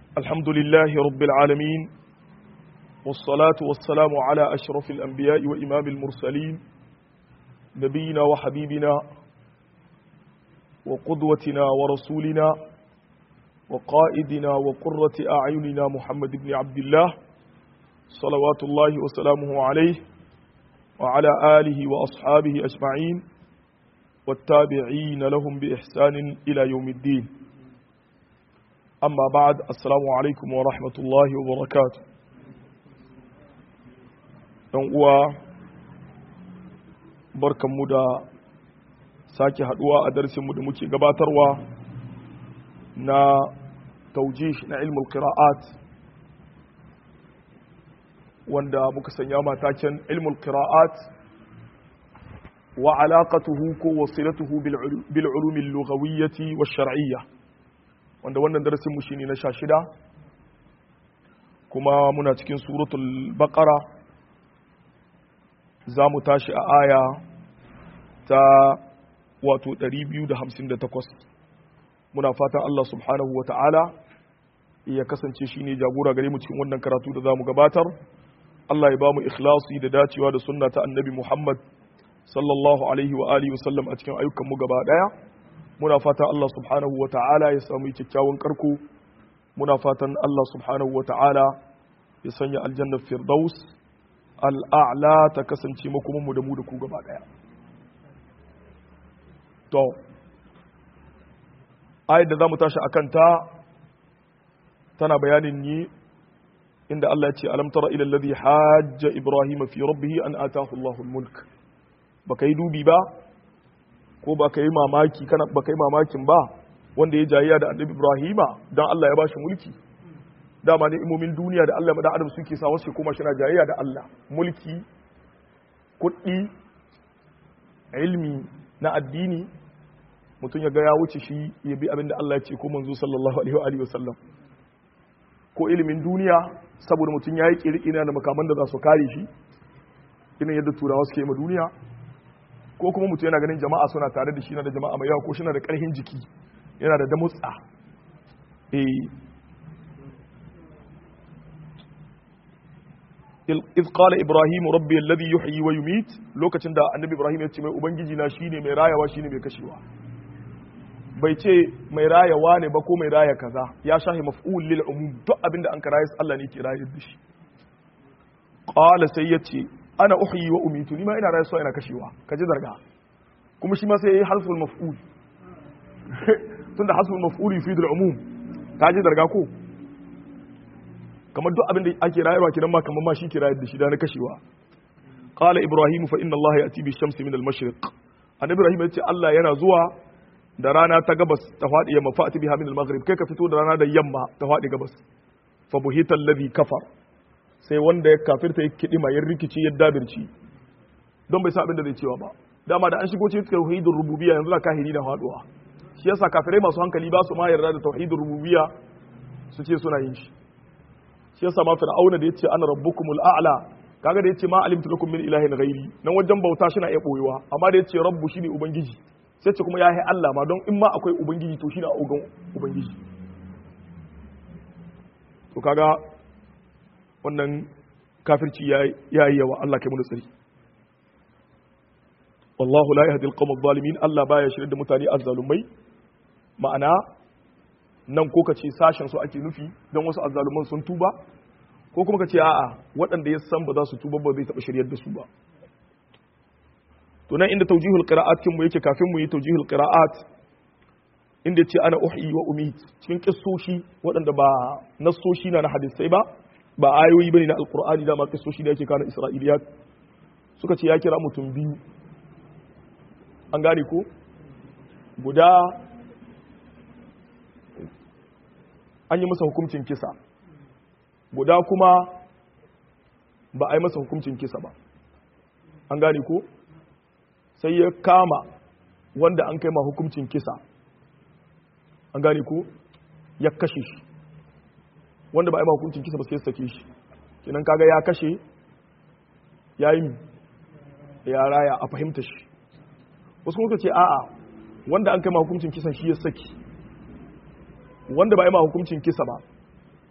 الحمد لله رب العالمين والصلاة والسلام على أشرف الأنبياء وإمام المرسلين نبينا وحبيبنا وقدوتنا ورسولنا وقائدنا وقرة أعيننا محمد بن عبد الله صلوات الله وسلامه عليه وعلى آله وأصحابه أجمعين والتابعين لهم بإحسان إلى يوم الدين أما بعد السلام عليكم ورحمة الله وبركاته uwa barkanmu da sake haduwa a darsinmu da muke gabatarwa na taujish na ilmul qira'at wanda muka sanya mataken ilmul qira'at wa alaqatuhu ko wasilatuhu bil ulumi lughawiyyati wash shar'iyya wanda wannan darasin mu shine na 16 kuma muna cikin suratul baqara za mu tashi a aya ta wato 258 muna fatan Allah subhanahu wa ta'ala ya kasance shi ne jagora gare mu cikin wannan karatu da za mu gabatar Allah ya ba mu ikhlasi da dacewa da sunna ta annabi Muhammad sallallahu alaihi wa alihi wasallam a cikin ayyukanmu gaba daya muna fatan Allah subhanahu wa ta'ala ya samu kyakkyawan karko muna fatan Allah subhanahu wa ta'ala ya sanya aljannar firdaus al'a'la ta kasance makomanmu da mu da ku gaba ɗaya. To, ayat da za mu tashi a kanta tana bayanin yi inda Allah ya ce alamtara ilallazi hajja Ibrahim fi rabbihi an atahu Allahul mulk ba ka yi dubi ba ko ba ka yi mamaki kana ba ka yi mamakin ba wanda ya jayayya da annabi Ibrahima don Allah ya ba shi mulki dama ne imomin duniya da Allah da adam suke sa wasu kuma shi na jayayya da Allah mulki kuɗi ilmi na addini mutum ya ga ya wuce shi ya bi abin da Allah ya ce ko manzo sallallahu alaihi wa sallam ko ilimin duniya saboda mutum ya yi kirkina da makaman da za su kare shi irin yadda turawa suke ma duniya ko kuma mutum yana ganin jama'a suna tare da shi na da jama'a mai yawa ko shi na da ƙarfin jiki yana da damutsa eh إذ قال إبراهيم ربي الذي يحيي ويميت لوكacin da annabi Ibrahim ya ce mai ubangiji na shine mai rayawa shine mai kashewa bai ce mai rayawa ne ba ko mai raya kaza ya shahi maf'ul lil umum duk abinda an kara yas Allah ne ke rayar da shi qala sai yace ana uhyi wa umitu ni ma ina rayuwa ina kashewa kaje zarga kuma shi ma sai yayi harful maf'ul tunda harful maf'ul yufidu al umum kaje zarga ko kamar duk abin da ake rayarwa kidan ma kamar ma shi ke rayar da shi da na kashewa qala ibrahim fa inna allaha yati bi shamsi min al mashriq annabi ibrahim yace Allah yana zuwa da rana ta gabas ta fadi yamma fa biha min al maghrib kai ka fito da rana da yamma ta fadi gabas fa buhita alladhi kafar sai wanda ya kafirta ya kidima ya rikici ya dabirci don bai sa abin da zai cewa ba dama da an shigo cikin tauhidur rububiyya yanzu da kahiri da faduwa shi yasa kafirai masu hankali ba su ma yarda da tauhidur rububiyya su ce suna yin shi shi yasa ma fir'auna da yace ana rabbukumul a'la kaga da yace ma alimtu lakum min ilahin ghairi nan wajen bauta shi na iya boyewa amma da yace rabbu shine ubangiji sai ce kuma ya yi Allah ma don in ma akwai ubangiji to shine ogan ubangiji to kaga wannan kafirci ya yi yawa Allah kai mu tsari wallahu la yahdi al-qawm adh-dhalimin Allah baya shirye da mutane azzalumai ma'ana nan ko ka ce sashen su ake nufi don wasu azzaluman sun tuba ko kuma ka ce a'a waɗanda ya san ba za su tuba ba zai taɓa shiryar da su ba to nan inda taujihul qira'at kin mu yake kafin mu yi taujihul qira'at inda ce ana uhyi wa umit cikin kissoshi waɗanda ba nassoshi na na hadisai ba ba ayoyi bane na alqur'ani da ma kissoshi da yake kana isra'iliyat suka ce ya kira mutum biyu an gane ko guda an yi masa hukuncin kisa guda kuma ba a yi masa hukuncin kisa ba an gane ko sai ya kama wanda an kai ma hukuncin kisa an gane ko ya kashe shi wanda ba a yi ma hukuncin kisa ba sai ya sake shi kinan kaga ya kashe ya yi ya raya a fahimta shi wasu kuma ce a'a wanda an kai ma hukuncin kisan shi ya saki wanda ba yi ma hukuncin kisa ba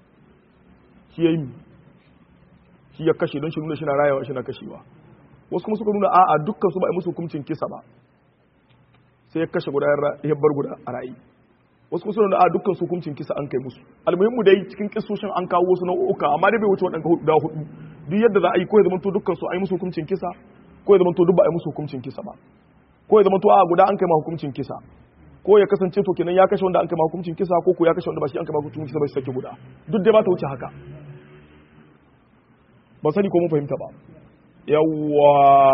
shi ya yi shi ya kashe don shi nuna shi na rayawa shi na kashewa wasu kuma suka nuna a'a dukkan su ba a musu hukuncin kisa ba sai ya kashe guda ya bar guda a rayi wasu kuma suna da a dukkan su hukuncin kisa an kai musu almuhimmu dai cikin kisoshin an kawo wasu nau'uka amma dai bai wuce waɗanda guda hudu duk yadda za a yi ko ya zama to dukkan su a yi musu hukuncin kisa ko ya zama to duk ba a yi musu hukuncin kisa ba ko ya zama to a guda an kai ma hukuncin kisa ko ya kasance to kenan ya kashe wanda an kai ma hukuncin kisa ko ko ya kashe wanda ba shi an kai ma hukuncin kisa ba shi sake guda duk dai ba ta wuce haka ban sani ko mun fahimta ba yawwa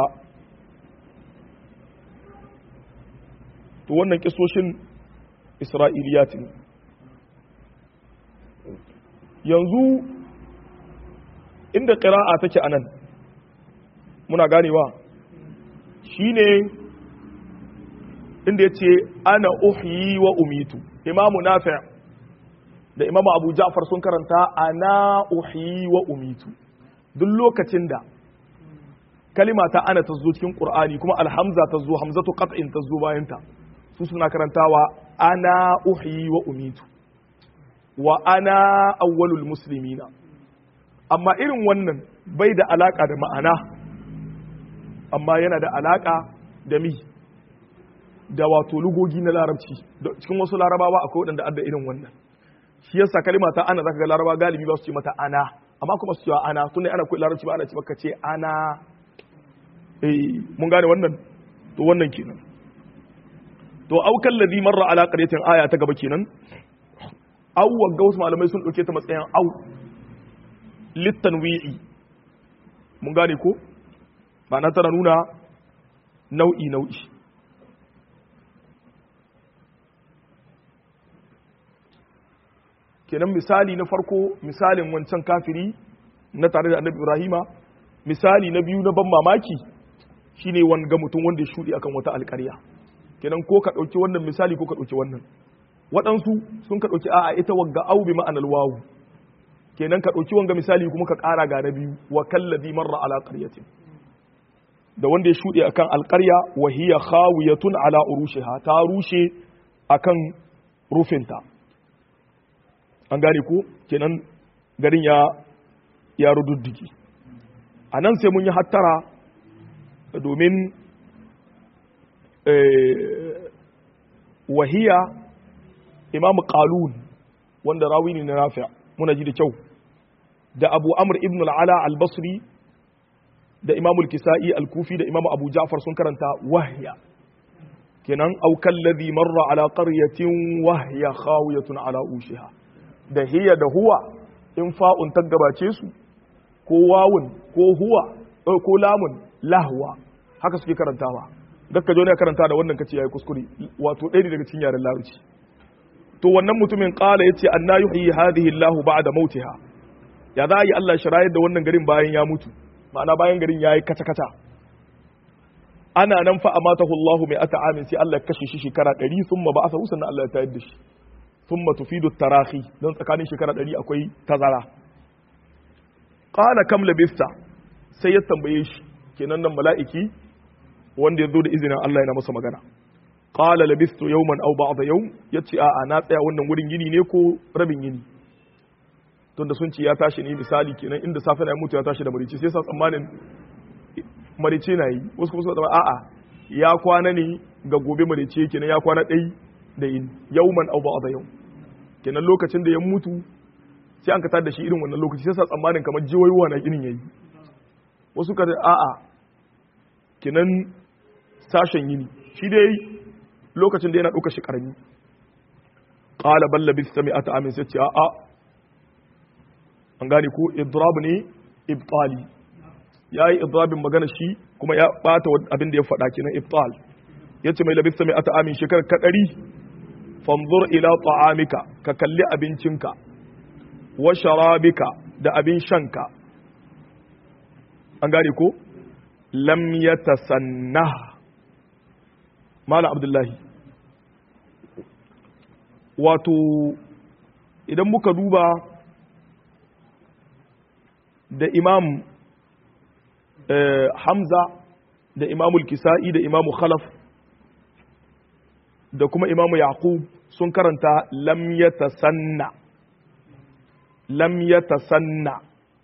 to wannan kisoshin isra'iliyat ne yanzu inda ƙira'a take anan muna ganewa shine inda ya ce ana uhyi wa umitu imamu nafi' da imamu abu ja'far sun karanta ana uhyi wa umitu duk lokacin da kalima ta ana ta zo cikin qur'ani kuma alhamza ta zo hamzatu qat'in ta zo bayan ta su suna karantawa ana uhyi wa umitu wa ana awwalul muslimina amma irin wannan bai da alaka da ma'ana amma yana da alaka da mi da wato lugogi na larabci cikin wasu larabawa akwai waɗanda adda irin wannan shi yasa kalima ta ana zaka ga laraba galibi ba su ce mata ana amma kuma su cewa ana tunda ana koyi larabci ba ana ce maka ce ana eh mun gane wannan to wannan kenan to aukan ladhi marra ala qaryatin aya ta gaba kenan aw wagga wasu malamai sun dauke ta matsayin aw litanwi'i mun gane ko ma'ana tana nuna nau'i nau'i kenan misali na farko misalin wancan kafiri na tare da annabi ibrahima misali na biyu na ban mamaki shine wanga mutum wanda ya shuɗe akan wata alƙarya kenan ko ka ɗauki wannan misali ko ka ɗauki wannan waɗansu sun ka ɗauki a'a ita wagga au bi ma'anar wawu kenan ka ɗauki wanga misali kuma ka ƙara ga na biyu wa kallazi marra ala qaryatin da wanda ya shuɗe akan alƙarya wa hiya khawiyatun ala urushiha ta rushe akan rufinta an gane ko kenan garin ya ya rududdigi a nan sai mun yi hattara domin wahiya imamu qalun wanda rawi ne na nafi' muna ji da kyau da abu amr ibn al'ala al-basri da imamu al-kisa'i al-kufi da imamu abu ja'far sun karanta wahya kenan aukan ladhi marra ala qaryatin wahya khawiyatun ala ushiha da hiya da huwa in fa'un ta gabace su ko wawun ko huwa ko lamun lahwa haka suke karantawa dakka jo ne karanta da wannan kace yayi kuskure wato ɗaya daga cikin yaren larabci to wannan mutumin qala yace anna yuhyi hadhihi Allahu ba'da mautiha ya za yi Allah shirayar da wannan garin bayan ya mutu ma'ana bayan garin yayi kata kata ana nan fa amatahu Allahu mai ata amin sai Allah ya kashe shi shekara 100 thumma ba'atha sannan Allah ya tayar da shi thumma tufidu tarahi don tsakanin shekara 100 akwai tazara qala kam labista sai ya tambaye shi kenan nan mala'iki wanda ya zo da izinin Allah yana masa magana qala labistu yawman aw ba'da yawm yace a'a na tsaya wannan wurin yini ne ko rabin yini tunda sun ce ya tashi ne misali kenan inda safe na mutu ya tashi da marice sai sa tsammanin marice na yi wasu kuma suka a'a ya kwana ne ga gobe marice kenan ya kwana ɗai da yin yawman aw ba'da yawm kenan lokacin da ya mutu sai an ka tada da shi irin wannan lokaci sai sa tsammanin kamar jiwayowa na ginin yayi wasu ka a'a kinan sashen yini shi dai lokacin da yana ɗauka shi ƙarami ƙala balla bis sami ata amin sai ce a'a an gane ko idrab ne ibtali ya yi idrabin magana shi kuma ya ɓata abin da ya faɗa kenan ibtal ya ce mai labis sami ata amin shekar kaɗari fanzur ila ta'amika ka kalli abincinka wa sharabika da abin shanka an gane ko lam ya tasanna mala abdullahi wato idan muka duba da imam hamza da imamul kisa'i da imamu khalaf da kuma imamu yaqub sun karanta lam ya tasanna lam yatasanna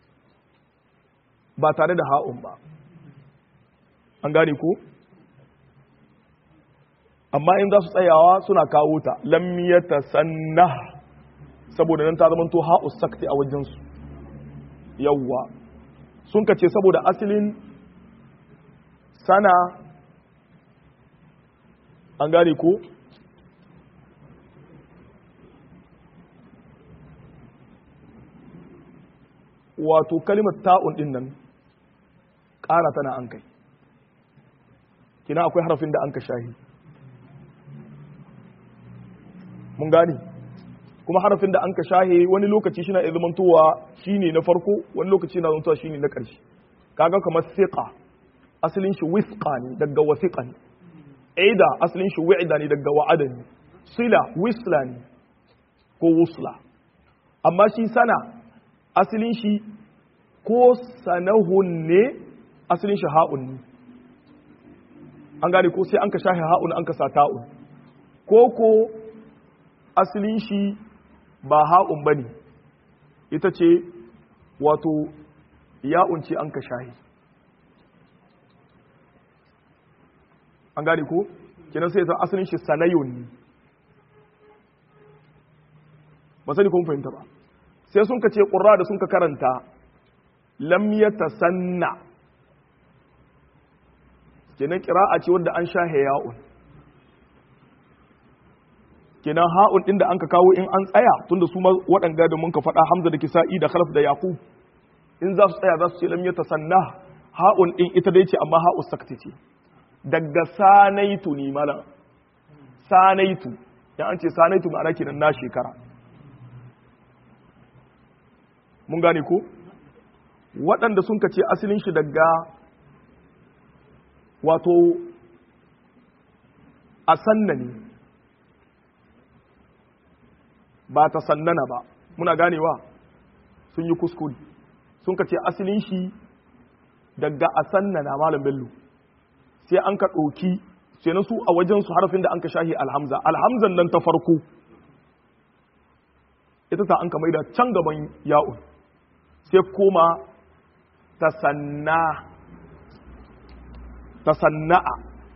ba tare da ha'un ba an gane ko amma in za su tsayawa suna kawo ta lam yatasanna saboda nan ta zama to ha'u sakti a wajensu yawwa sun kace saboda asalin sana an gane ko wato kalimar ta'un din nan ƙara tana an kai kina akwai harafin da an ka shahi mun gane kuma harafin da an ka shahe wani lokaci shi na iya zamantowa shi ne na farko wani lokaci na zamantowa shi ne na ƙarshe kaga kamar siƙa asalin shi wisƙa ne daga wasiƙa ne aida asalin shi wa'ida ne daga wa'ada ne sila wisla ne ko wusla amma shi sana asalin shi ko sanahun ne asalin shi ha'un ne an gane ko sai an ka shahe ha'un an ka sa ta'un ko ko asalin shi ba ha'un ba ne ita ce wato ya'un ce an ka shahi an gane ko kenan sai ta asalin shi sanayun ne ba sani kun fahimta ba sai sun ka ce ƙurra da sun ka karanta lam ya tasanna kenan ƙira'a ce wadda an shahe ya'un kenan ha'un din da an ka kawo in an tsaya tunda su waɗanga da mun ka faɗa hamza da kisa'i da khalaf da yaqub in za su tsaya za su ce lam yatasanna ha'un din ita dai ce amma ha'u sakti ce daga sanaitu ne mala sanaitu ya an ce sanaitu ma'ana kenan na shekara mun gane ko waɗanda sun ka ce asalin shi daga wato a sanna ne ba ta sannana ba muna ganewa sun yi kuskure sun ka ce asalin shi daga a sannana malam bello sai an ka ɗauki sai na su a wajen su harafin da an ka shahi alhamza alhamzan nan ta farko ita ta an ka maida can gaban ya'un sai koma ta sanna ta sanna'a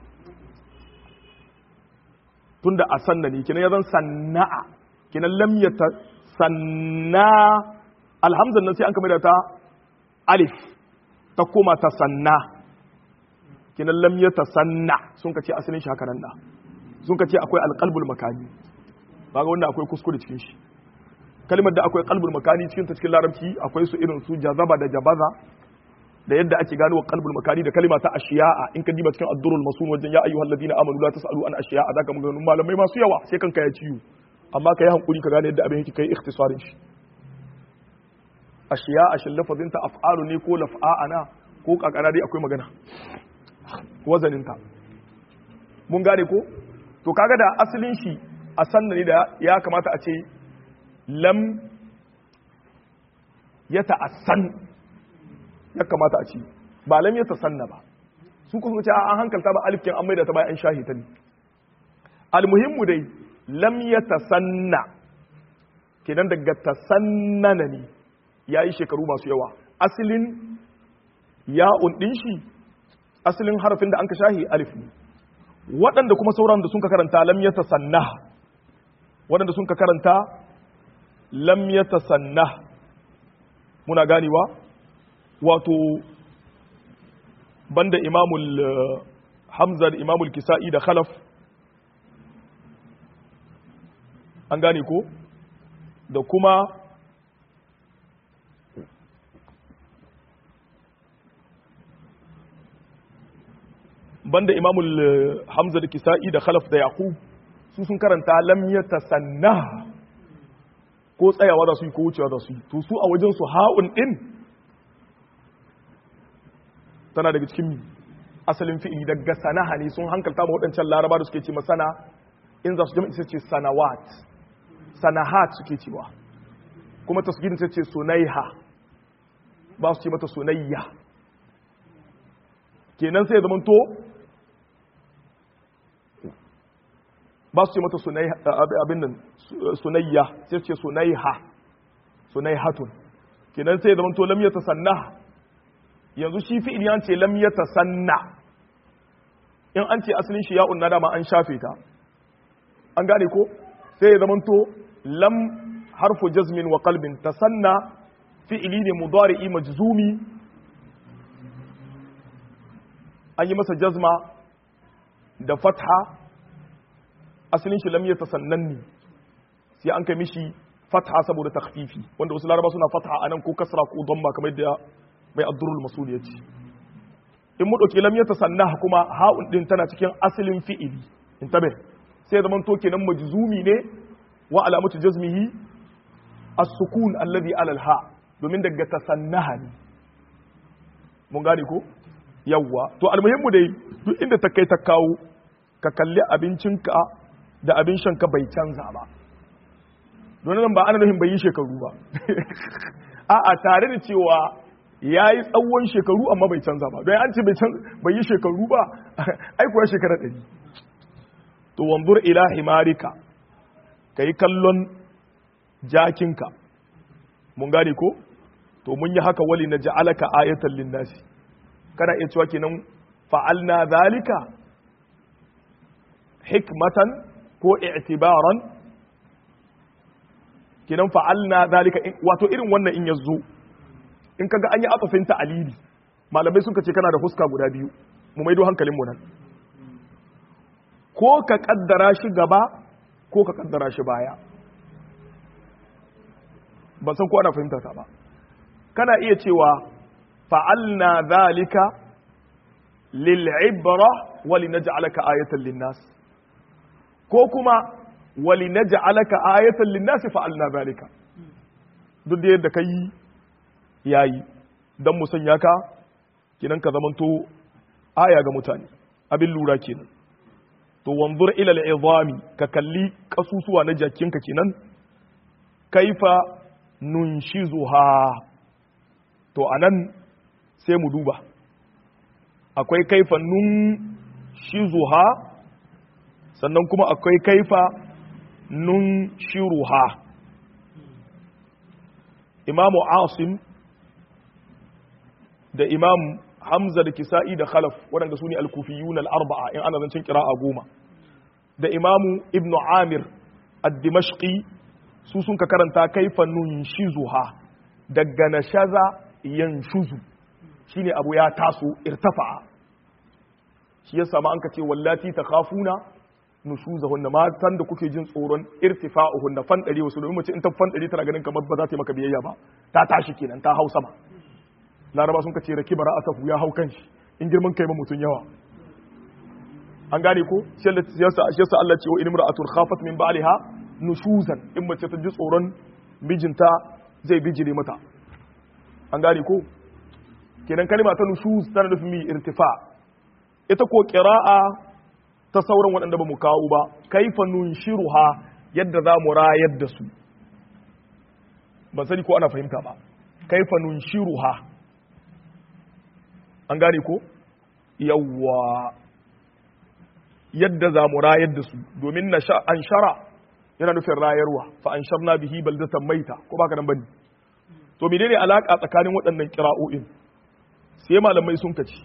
tunda a sanna ne kina ya zan sanna'a kinan lam ya ta sanna alhamzan nan sai an kamar da ta alif ta koma ta sanna kinan lam ya ta sanna sun ka ce asalin shi haka nan da sun ka ce akwai alqalbul makani ba ga wanda akwai kuskure cikin shi kalmar da akwai qalbul makani cikin ta cikin larabci akwai su irin su jazaba da jabaza da yadda ake gano qalbul makani da kalma ta ashiya'a in ka diba cikin ad-durrul masun wajen ya ayyuhal ladina amanu la tasalu an ashiya'a zaka maganganun malamai masu yawa sai kanka ya ciwo amma ka yi hankuri ka gane yadda abin yake kai ikhtisarin shi ashiya a shin lafazin ta af'alu ne ko laf'a'ana ko kakana dai akwai magana wazanin ta mun gane ko to kaga da asalin shi a sanna ne da ya kamata a ce lam ya ta'assan ya kamata a ce ba lam ya tasanna ba su kuma ce an hankalta ba alifkin an maida ta bayan shahita ne almuhimmu dai lam ya tasanna kenan daga tasannana ne ya yi shekaru masu yawa asalin ya'un ɗin shi asalin harafin da an ka shahi alif ne waɗanda kuma sauran da sun ka karanta lam ya tasanna waɗanda sun ka karanta lam ya tasanna muna ganewa wato banda imamul hamza da imamul kisa'i da khalaf an gane ko da kuma banda imamul hamza da kisa'i da khalaf da yaqub su sun karanta lam yatasanna ko tsayawa da su yi ko wucewa da su yi to su a wajen su ha'un din tana daga cikin asalin fi'ili daga sanaha ne sun hankalta ma waɗancan laraba da suke ce masana in za su jama'a ce sanawat sanahat suke cewa kuma tasgirin ta ce sunaiha ba su ce mata sunayya kenan sai zaman to ba su ce mata abin nan sunayya sai ce sunaiha sunaihatun kenan sai zaman to lam yatasanna yanzu shi fi'il ya ce lam yatasanna in an ce asalin shi ya'un na dama an shafe ta an gane ko sai ya zaman to lam harfu jazmin wa qalbin tasanna fi'ili ne mudari'i majzumi an yi masa jazma da fatha asalin shi lam yatasannan sai an kai mishi fatha saboda takhfifi wanda wasu laraba suna fatha anan ko kasra ko damma kamar yadda mai abdurul masul ya ce in mu dauki lam yatasanna kuma ha'un din tana cikin asalin fi'ili in tabe sai zaman to kenan majzumi ne wa alamatu jazmihi as-sukun alladhi ala al-ha domin daga tasannaha ne mun gane ko yawwa to almuhimmu dai duk inda ta kai ta kawo ka kalli abincinka da abin shanka bai canza ba don nan ba ana nufin bai yi shekaru ba a'a tare da cewa ya yi tsawon shekaru amma bai canza ba don an ce bai yi shekaru ba ai kuwa shekara ɗari to wanzur ila himarika ka yi kallon jakinka mun gane ko to mun yi haka wali na ja'alaka ayatan linnasi kana iya cewa kenan fa'alna zalika hikmatan ko i'tibaran kenan fa'alna zalika wato irin wannan in yazo in kaga an yi atafin ta'alili malamai suka ce kana da huska guda biyu mu maido hankalin mu nan ko ka kaddara shi gaba ko ka kaddara shi baya ban san ko ana fahimta ta ba kana iya cewa fa'alna zalika lil'ibra wa linaj'alaka ayatan linnas ko kuma wa linaj'alaka ayatan linnas fa'alna zalika duk da yadda kai yayi dan mu sanya ka kinan ka zamanto aya ga mutane abin lura kenan to wanzur ila al'izami ka kalli kasusuwa na jakinka kenan kaifa nunshizuha to anan sai mu duba akwai kaifa nun shizuha sannan kuma akwai kaifa nun shiruha imamu asim da imam hamza da kisa'i da khalaf waɗanda su ne alkufiyun al'arba'a in ana zancen kira'a goma da imamu ibn amir ad-dimashqi su sun ka karanta kaifa nun shizuha daga nashaza yanshuzu shine abu ya taso irtafa'a shi yasa ma an ka ce wallati takhafuna nushuzahunna matan da kuke jin tsoron irtifa'uhunna fan dare wasu domin mace in ta fan dare tana ganin kamar ba za ta yi maka biyayya ba ta tashi kenan ta hau sama laraba sun ka ce raki bara asafu ya hau kanshi in girman kai ma mutun yawa an gane ko shi yasa Allah ce wa in imra'atun khafat min ba'liha nushuzan in mace ta ji tsoron mijinta zai bijire mata an gane ko kenan kalma ta nushuz tana nufin mi irtifa ita ko qira'a ta sauran waɗanda ba mu kawo ba kaifa nunshiruha yadda za mu rayar da su ban sani ko ana fahimta ba kaifa nunshiruha an gane ko yawwa yadda za mu rayar da su domin na an shara yana nufin rayarwa fa an sharna bihi baldatan maita ko baka nan bane to menene alaka tsakanin waɗannan kira'o'in sai malamai sun kaci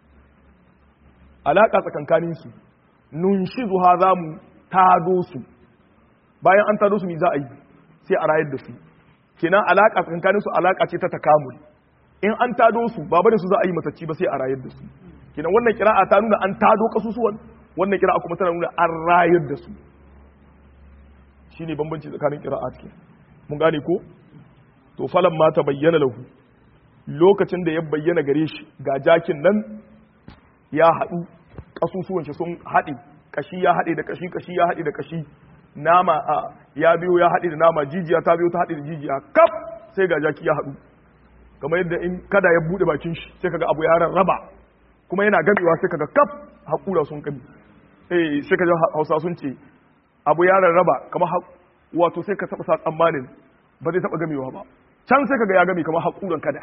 alaka tsakankanin su nunshizuha za mu tado su bayan an tado su me za a yi sai a rayar da su kenan alaka tsakankanin su alaka ce ta takamul in an tado su ba bane su za a yi matacci ba sai a rayar da su kenan wannan kira'a ta nuna an tado kasusuwan wannan kira'a kuma tana nuna an rayar da su shine bambanci tsakanin qira'at ke mun gane ko to falan ma ta bayyana lahu lokacin da ya bayyana gare shi ga jakin nan ya haɗu kasusuwan shi sun haɗe kashi ya haɗe da kashi kashi ya haɗe da kashi nama a ya biyo ya haɗe da nama jijiya ta biyo ta haɗe da jijiya kaf sai ga jaki ya haɗu kamar yadda in kada ya bude bakin shi sai kaga abu ya rarraba kuma yana gamewa sai kaga kaf haƙura sun kame eh sai kaga Hausa sun ce abu ya rarraba kamar wato sai ka taba sa tsammanin ba zai taba gamewa ba can sai kaga ya game kamar haƙuran kada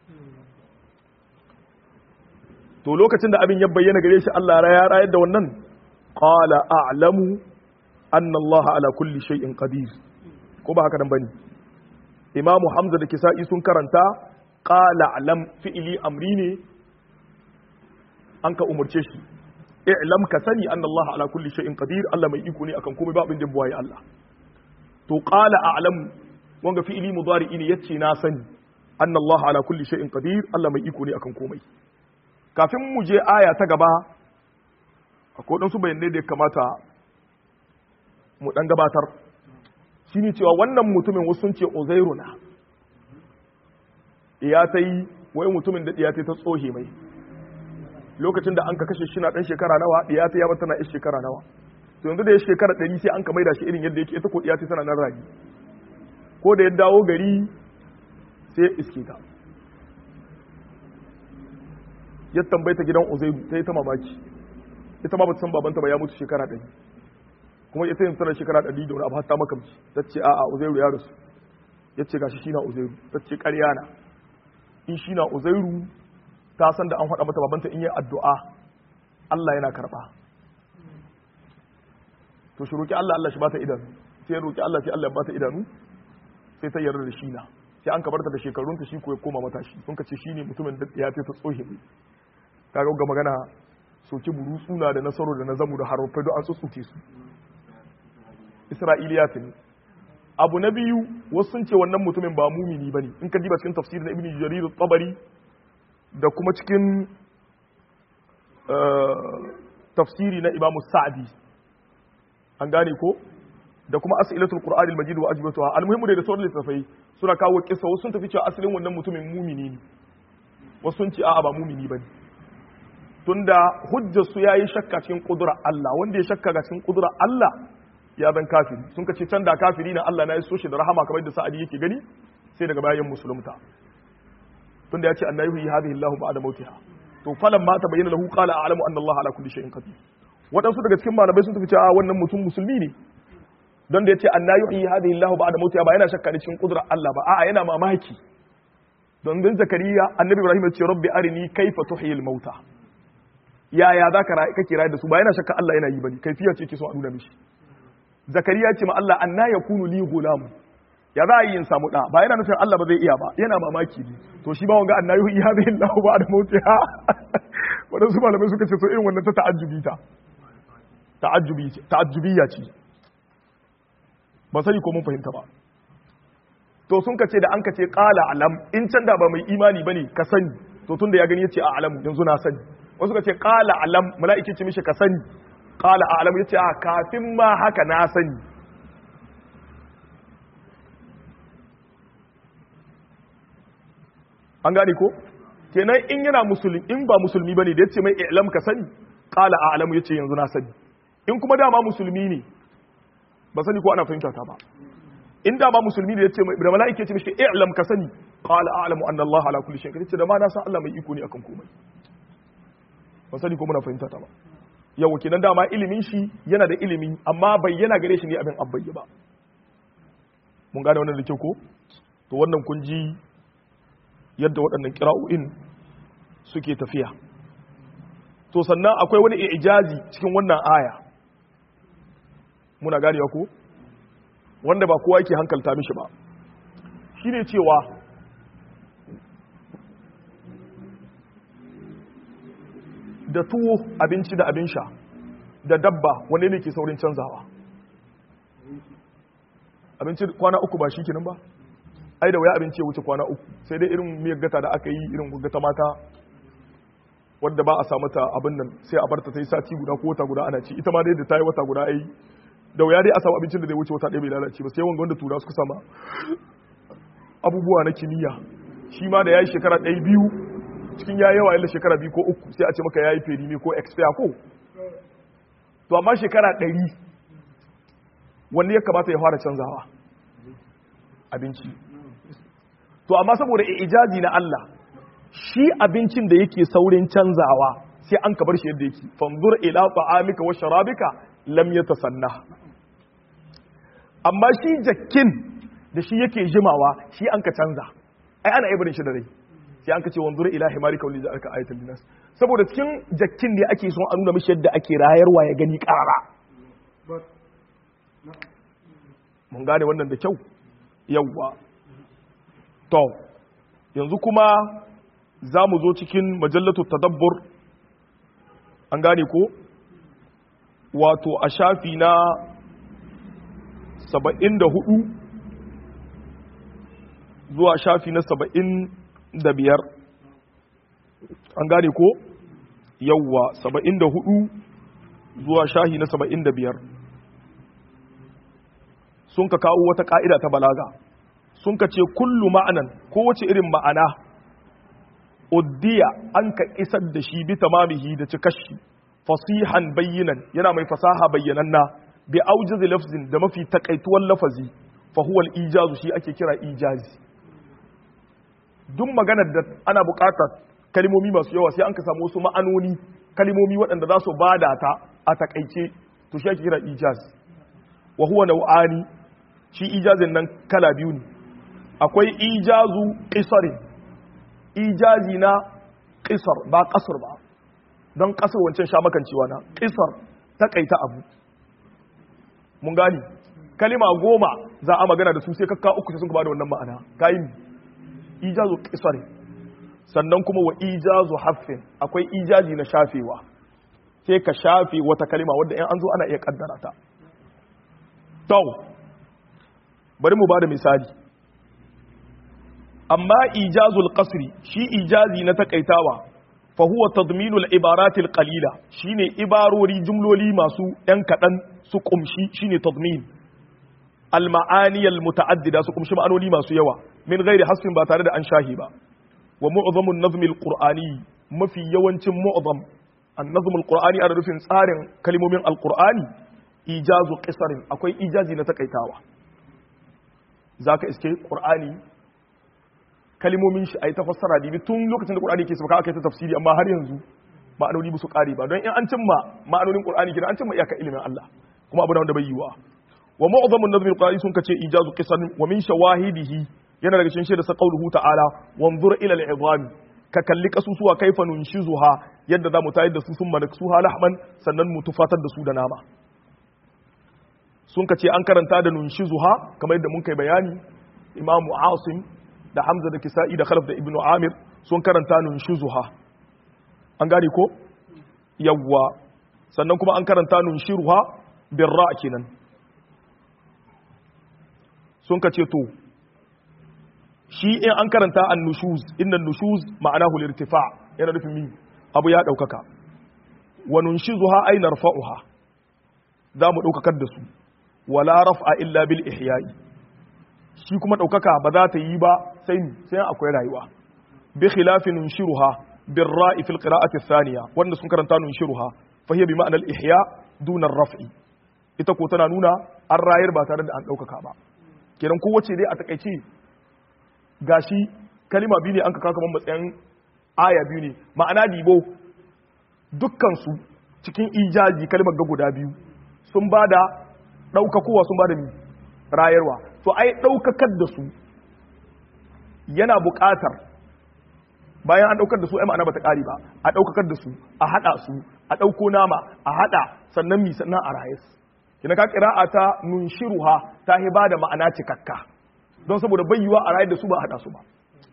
to lokacin da abin ya bayyana gare shi Allah ya rayar da wannan qala a'lamu anna Allah ala kulli shay'in qadir ko ba haka nan bane imamu hamza da kisa'i sun karanta qala alam fi'ili amri ne an ka umarce shi i'lam ka sani anna Allah ala kulli shay'in qadir Allah mai iko ne akan komai ba abin da buwaye Allah to qala a'lam wanga fi'ili mudari ne yace na sani anna Allah ala kulli shay'in qadir Allah mai iko ne akan komai kafin mu je aya ta gaba akwai dan su bayanai da ya kamata mu dan gabatar shine cewa wannan mutumin wasu sun ce Uzairu na ya tai wai mutumin da ya ta tsohe mai lokacin da an ka kashe shi na dan shekara nawa ya ta yaba tana shekara nawa to yanzu da ya shekara ɗari sai an ka maida shi irin yadda yake ita ko ya ta tana nan ragi ko da ya dawo gari sai ya iske ta ya tambaita gidan uzairu ta yi ta mamaki ita ma ba ta san babanta ba ya mutu shekara ɗari kuma ita yin tana shekara ɗari da wani abu hatta makamci ta ce a'a uzairu ya rasu ya ce gashi shi na uzairu ta ce ƙarya na in shi na uzairu ta san da an faɗa mata babanta in yi addu'a Allah yana karɓa to shi roƙi Allah Allah shi bata idanu sai ya roƙi Allah sai Allah ya bata idanu sai ta yarda da shi na sai an kabarta da shekarunta shi ko ya koma matashi sun ka ce shi ne mutumin da ya ta tsohe mai kaga ga magana soki buru suna da nasaro da na zamu da harufai don an tsutsuke su isra'iliya ta ne abu na biyu wasu sun ce wannan mutumin ba mumini ba ne in ka diba cikin tafsirin na ibn jarir tabari da kuma cikin tafsiri na imamu sa'adi an gane ko da kuma as'ilatul qur'anil majid wa ajbatuha almuhimmu da sauran littafai suna kawo kissa wasu sun tafi cewa asalin wannan mutumin mumini ne wasu sun ce a'a ba mumini bane tunda hujjar su yayi shakka cikin kudura Allah wanda ya shakka ga cikin kudura Allah ya zan kafiri sun ka ce can da kafiri na Allah na ya so shi da rahama kamar da sa'adi yake gani sai daga bayan musulunta tunda ya ce annahu hadhihi Allahu ba'da mautiha to falan ma tabayyana lahu qala a'lamu anna Allah ala kulli shay'in qadir waɗansu daga cikin malamai sun tafi cewa wannan mutum musulmi ne don da ya ce anna yuhyi hadhihi Allahu ba'da mautiha ba yana shakka cikin kudrar Allah ba a'a yana mamaki don bin zakariya annabi Ibrahim ya ce rabbi arini kaifa tuhyil mauta yaya za ka kake rayu da su ba yana shakka Allah yana yi bane kaifiya ce ke so a nuna mishi zakariya ce ma Allah anna yakunu li gulamu ya za a yi in samu da ba yana nufin Allah ba zai iya ba yana mamaki ne to shi ba wanga anna yuhyi hadhihi Allahu ba'da mautiha wadansu malamai suka ce so irin wannan ta ta'ajjubi ta ta'ajjubiya ce ba sani ko mun fahimta ba to sun kace da an kace qala alam in can da ba mai imani bane ka sani to tunda ya gani yace a alam yanzu na sani wasu kace qala alam mala'ike ce mishi ka sani qala alam yace a kafin ma haka na sani an gane ko kenan in yana musulmi in ba musulmi bane da yace mai i'lam ka sani qala a'lamu yace yanzu na sani in kuma dama musulmi ne ba sani ko ana fahimta ta ba in dama musulmi ne yace da mala'ike yace mishi i'lam ka sani qala a'lamu anna Allah ala kulli shay'in yace da ma na san Allah mai iko ne akan komai ba sani ko muna fahimta ta ba yau kenan dama ilimin shi yana da ilimi amma bayyana gare shi ne abin abbayya ba mun gane wannan da kyau ko to wannan kun ji yadda waɗannan kira'o'in suke tafiya to sannan akwai wani ijazi cikin wannan aya muna ganewa ko wanda ba kowa yake hankalta mishi ba shine cewa da tuwo abinci da abin sha da dabba wanne ne ke saurin canzawa abinci kwana uku ba shi kenan ba ai da waya abinci ya wuce kwana uku sai dai irin miyar gata da aka yi irin gata mata wadda ba a samu ta abin nan sai a barta ta yi sati guda ko wata guda ana ci ita ma dai da ta yi wata guda ai da waya dai a samu abincin da zai wuce wata ɗaya bai lalace ba sai wanga wanda tura suka sama abubuwa na kimiyya shi ma da ya yi shekara ɗaya biyu cikin ya yawa yalla shekara biyu ko uku sai a ce maka ya yi feri ne ko expire ko to amma shekara ɗari wanne ya kamata ya fara canzawa abinci to amma saboda ijazi na Allah shi abincin da yake saurin canzawa sai an kabar shi yadda yake fanzur ila ta'amika wa sharabika lam yatasanna amma shi jakkin da shi yake jimawa shi an ka canza ai ana ibarin shi da rai sai an ka ce wanzur ila himarika wa lidzalika ayatul linnas saboda cikin jakkin ne ake son a nuna mishi yadda ake rayarwa ya gani karara mun gane wannan da kyau yawwa to yanzu kuma za mu zo cikin majallatu tadabbur an gane ko wato a shafi na saba'in da hudu zuwa shafi na saba'in da biyar an gane ko yawwa saba'in da hudu zuwa shahi na saba'in da biyar sun ka kawo wata ka'ida ta balaga sun ka ce kullu ma'anan kowace irin ma'ana uddiya an ka isar da shi bi tamamihi da cikashi fasihan bayyinan yana mai fasaha bayyananna bi aujiz lafzin da mafi takaituwan lafazi fa huwa al-ijazu shi ake kira ijazi duk maganar da ana buƙatar kalmomi masu yawa sai an ka samu wasu ma'anoni kalmomi waɗanda za su bada ta a takaice to shi ake kira ijaz wa huwa nau'ani shi ijazin nan kala biyu ne akwai ijazu qisarin ijazi na qisar ba qasr ba don qasr wancan sha makancewa na qisar takaita abu mun gani kalima goma za a magana da su sai kakka uku sai sun ba da wannan ma'ana kayin ijazu qisarin sannan kuma wa ijazu haffin akwai ijazi na shafewa sai ka shafe wata kalima wadda in an zo ana iya kaddara ta to bari mu bada misali amma ijazul qasri shi ijazi na takaitawa fa huwa tadminul ibaratil qalila shine ibarori jumloli masu yan kadan su kumshi shine tadmin al ma'ani al muta'addida su kumshi ma'anoni masu yawa min ghairi hasfin ba tare da an shahi ba wa mu'zamun nazmi al qur'ani mafi yawancin mu'zam an nazm al qur'ani ana rufin tsarin kalmomin al qur'ani ijazu qisarin akwai ijazi na takaitawa zaka iske qur'ani kalimomin shi ai ta fassara dibi tun lokacin da qur'ani ke sauka aka yi ta tafsiri amma har yanzu ma'anoni ba su kare ba don in an cimma ma'anonin qur'ani kina an cimma iyaka ilimin Allah kuma abu da wanda bai yiwa wa mu'zamun nazmi qur'ani sun kace ijazu qisarin wa min shawahidihi yana daga cikin shaida sa qauluhu ta'ala wanzur ila al'idham ka kalli kasusuwa kaifa nunshizuha yadda za mu tayar da su sun manaksuha lahman sannan mu tufatar da su da nama sun ka ce an karanta da nunshizuha kamar yadda mun kai bayani imamu asim da hamza da kisa'i da khalaf da ibnu amir sun karanta nunshizuha an gane ko yawwa sannan kuma an karanta nunshiruha birra kenan sun ka ce to shi in an karanta an nushuz inna nushuz ma'anahu lirtifa yana nufin mi abu ya daukaka wa nunshizuha ay narfa'uha za mu daukakar da su wala raf'a illa bil ihya'i shi kuma daukaka ba za ta yi ba sai sai akwai rayuwa bi khilafin nunshiruha bir ra'i fil qira'ati thaniya wanda sun karanta nunshiruha fa hiya bi ma'na al ihya duna ar raf'i ita ko tana nuna an rayar ba tare da an daukaka ba kenan kowace dai a takaice gashi kalima biyu ne an ka kaka matsayin aya biyu ne ma'ana dibo dukkansu cikin ijaji kalimar ga guda biyu sun ba da ɗaukakowa sun ba da rayarwa to ai ɗaukakar da su yana buƙatar bayan an ɗaukar da su ai ma'ana ba ta ƙari ba a ɗaukakar da su a haɗa su a ɗauko nama a haɗa sannan mi sannan a rayes kina ka ƙira'a ta nunshiruha ta hiba da ma'ana cikakka don saboda bayyuwa a rayar da su ba a haɗa su ba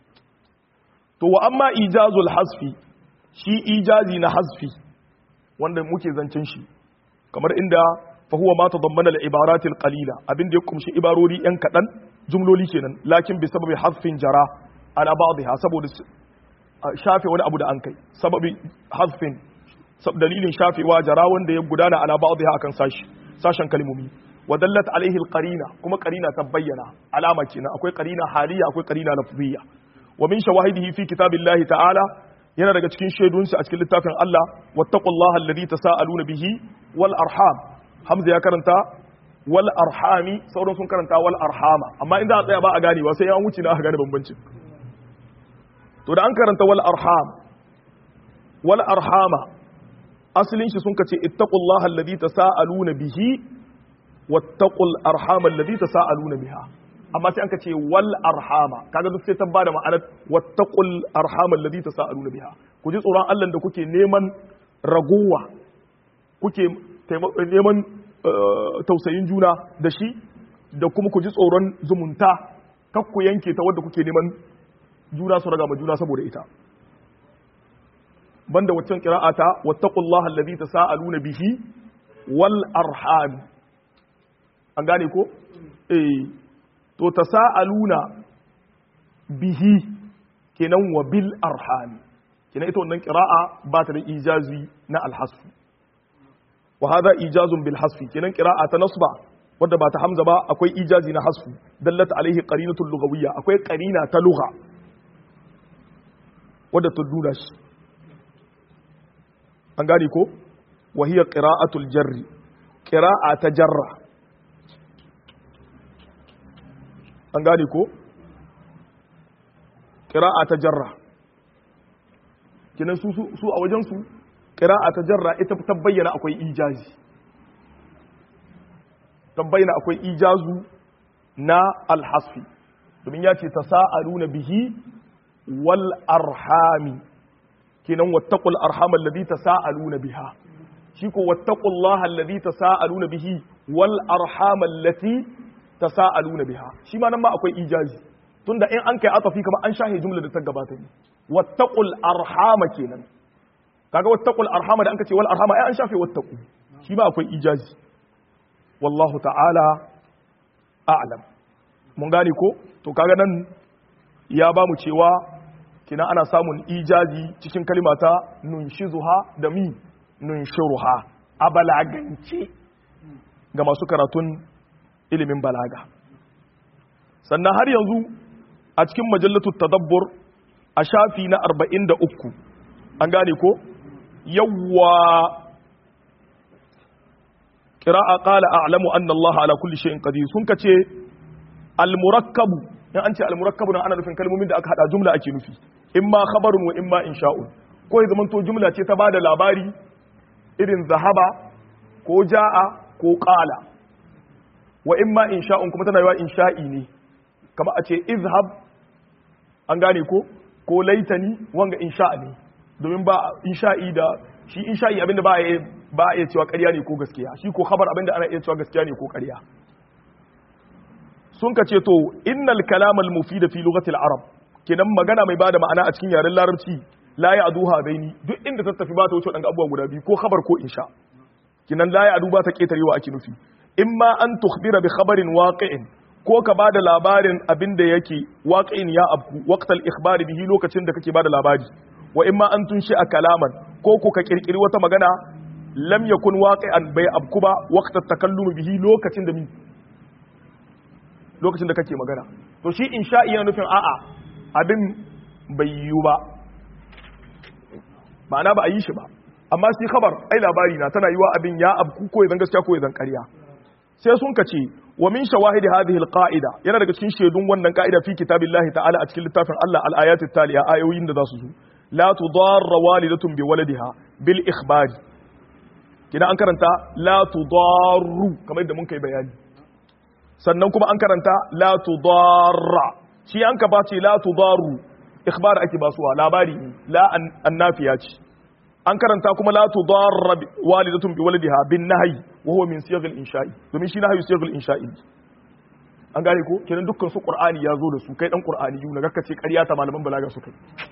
to wa amma ijazul hasfi shi ijazi na hasfi wanda muke zancen shi kamar inda fa huwa ma tadammana al-ibarat al-qalila abin da ya kumshi ibarori yan kadan jumloli kenan lakin bi sababi hasfin jara ala ba'dha saboda shafe wani abu da an kai sababi hasfin dalilin shafewa jara wanda ya gudana ala ba'dha akan sashi sashen kalmomi ودلت عليه القرينة كما قرينة تبين علامة كنا أكوي قرينة حالية أكوي قرينة لفظية ومن شواهده في كتاب الله تعالى yana daga cikin shaidunsa a cikin littafin Allah wattaqullaha alladhi tasaaluna bihi wal arham hamza ya karanta wal arhami sauran sun karanta wal arhama amma inda a tsaya ba a ganewa sai an wuce na aka gane bambancin to da an karanta wal arham wal arhama asalin shi sun kace ittaqullaha alladhi tasaaluna bihi wattaqul arhama alladhi tasaaluna biha amma sai anka ce wal arhama kaga duk sai ta bada ma'anar wattaqul arhama alladhi tasaaluna biha ku ji tsoron Allah da kuke neman ragowa kuke neman tausayin juna da shi da kuma ku ji tsoron zumunta kakku yanke ta wadda kuke neman juna su raga ma juna saboda ita banda waccan qira'ata wattaqullaha allazi tasaaluna bihi wal arham an gane ko eh to tasaaluna bihi kenan wa bil arham kenan ita wannan qira'a ba ta da ijazi na alhasf wa hadha ijazun bil hasfi kenan qira'a ta nasba wadda ba ta hamza ba akwai ijazi na hasfu dallat alaihi qarinatul lughawiyya akwai qarina ta lugha wadda ta nuna shi an gane ko wa hiya qira'atul jarri qira'a ta jarra an gane ko qira'a ta jarra kinan su su a wajen su qira'a ta jarra ita ta bayyana akwai ijazi ta bayyana akwai ijazu na alhasfi domin ya ce tasa'aluna bihi wal arhami kenan wattaqul arham alladhi tasaaluna biha shi ko wattaqullaha alladhi tasaaluna bihi wal arham allati tasaaluna biha shi ma nan ma akwai ijazi tunda in an kai atafi kamar an shahe jumla da ta gabata ne wattaqul arhama kenan kaga wattaqul arhama da an kace wal arhama ai an shafe wattaqu shi ma akwai ijazi wallahu ta'ala a'lam mun gane ko to kaga nan ya ba mu cewa kina ana samun ijazi cikin kalimata nunshizuha da mi nunshiruha a balagance ga masu karatun ilimin balaga sannan har yanzu a cikin majallatu tadabbur a shafi na 43 an gane ko yawwa qira'a qala a'lamu anna Allah ala kulli shay'in qadir sun kace al-murakkabu in an ce al-murakkabu nan ana nufin kalmomin da aka hada jumla ake nufi imma khabarun wa imma insha'un ko ya zamanto jumla ce ta bada labari irin zahaba ko ja'a ko qala wa imma insha'un kuma tana yawa insha'i ne kamar a ce izhab an gane ko ko laitani wanga insha'a ne domin ba insha'i da shi insha'i abinda ba a ba a iya cewa ƙarya ne ko gaskiya shi ko khabar abinda ana iya cewa gaskiya ne ko ƙarya sun ka ce to innal kalamal mufida fi lughatil arab kenan magana mai bada ma'ana a cikin yaren larabci la ya aduha baini duk inda ta tafi ba ta wuce wadannan abubuwa guda biyu ko khabar ko insha kenan la ya adu ba ta ketarewa ake nufi imma an tukhbira bi khabarin waqi'in ko ka bada labarin abinda yake waqi'in ya abku waqtal ikhbari bihi lokacin da kake bada labari wa imma an tunshi a kalaman ko ko ka kirkiri wata magana lam yakun waqi'an bai abku ba waqtat takallumi bihi lokacin da lokacin da kake magana to shi insha'i yana nufin a'a abin bai yiwu ba ma'ana ba a yi shi ba amma shi khabar ai labari na tana yiwa abin ya abku ko ya zan gaskiya ko ya zan ƙarya sai sun kace wa min shawahid hadhihi alqa'ida yana daga cikin shaidun wannan ka'ida fi kitabillahi ta'ala a cikin littafin Allah al-ayatit taliya ayoyin da za su zo la tudarra walidatun bi waladiha bil ikhbari kina an karanta la tudarru kamar yadda mun kai bayani sannan kuma an karanta la tudarra shi an ka bace la tudarru ikhbar ake basuwa labari ne la annafiya ce an karanta kuma la tudarra walidatun bi waladiha bin nahyi wa huwa min siyaghil insha'i domin shi nahyi siyaghil insha'i an gane ko kenan dukkan su qur'ani ya zo da su kai dan qur'ani yu naga kace ƙarya ta malaman balaga su kai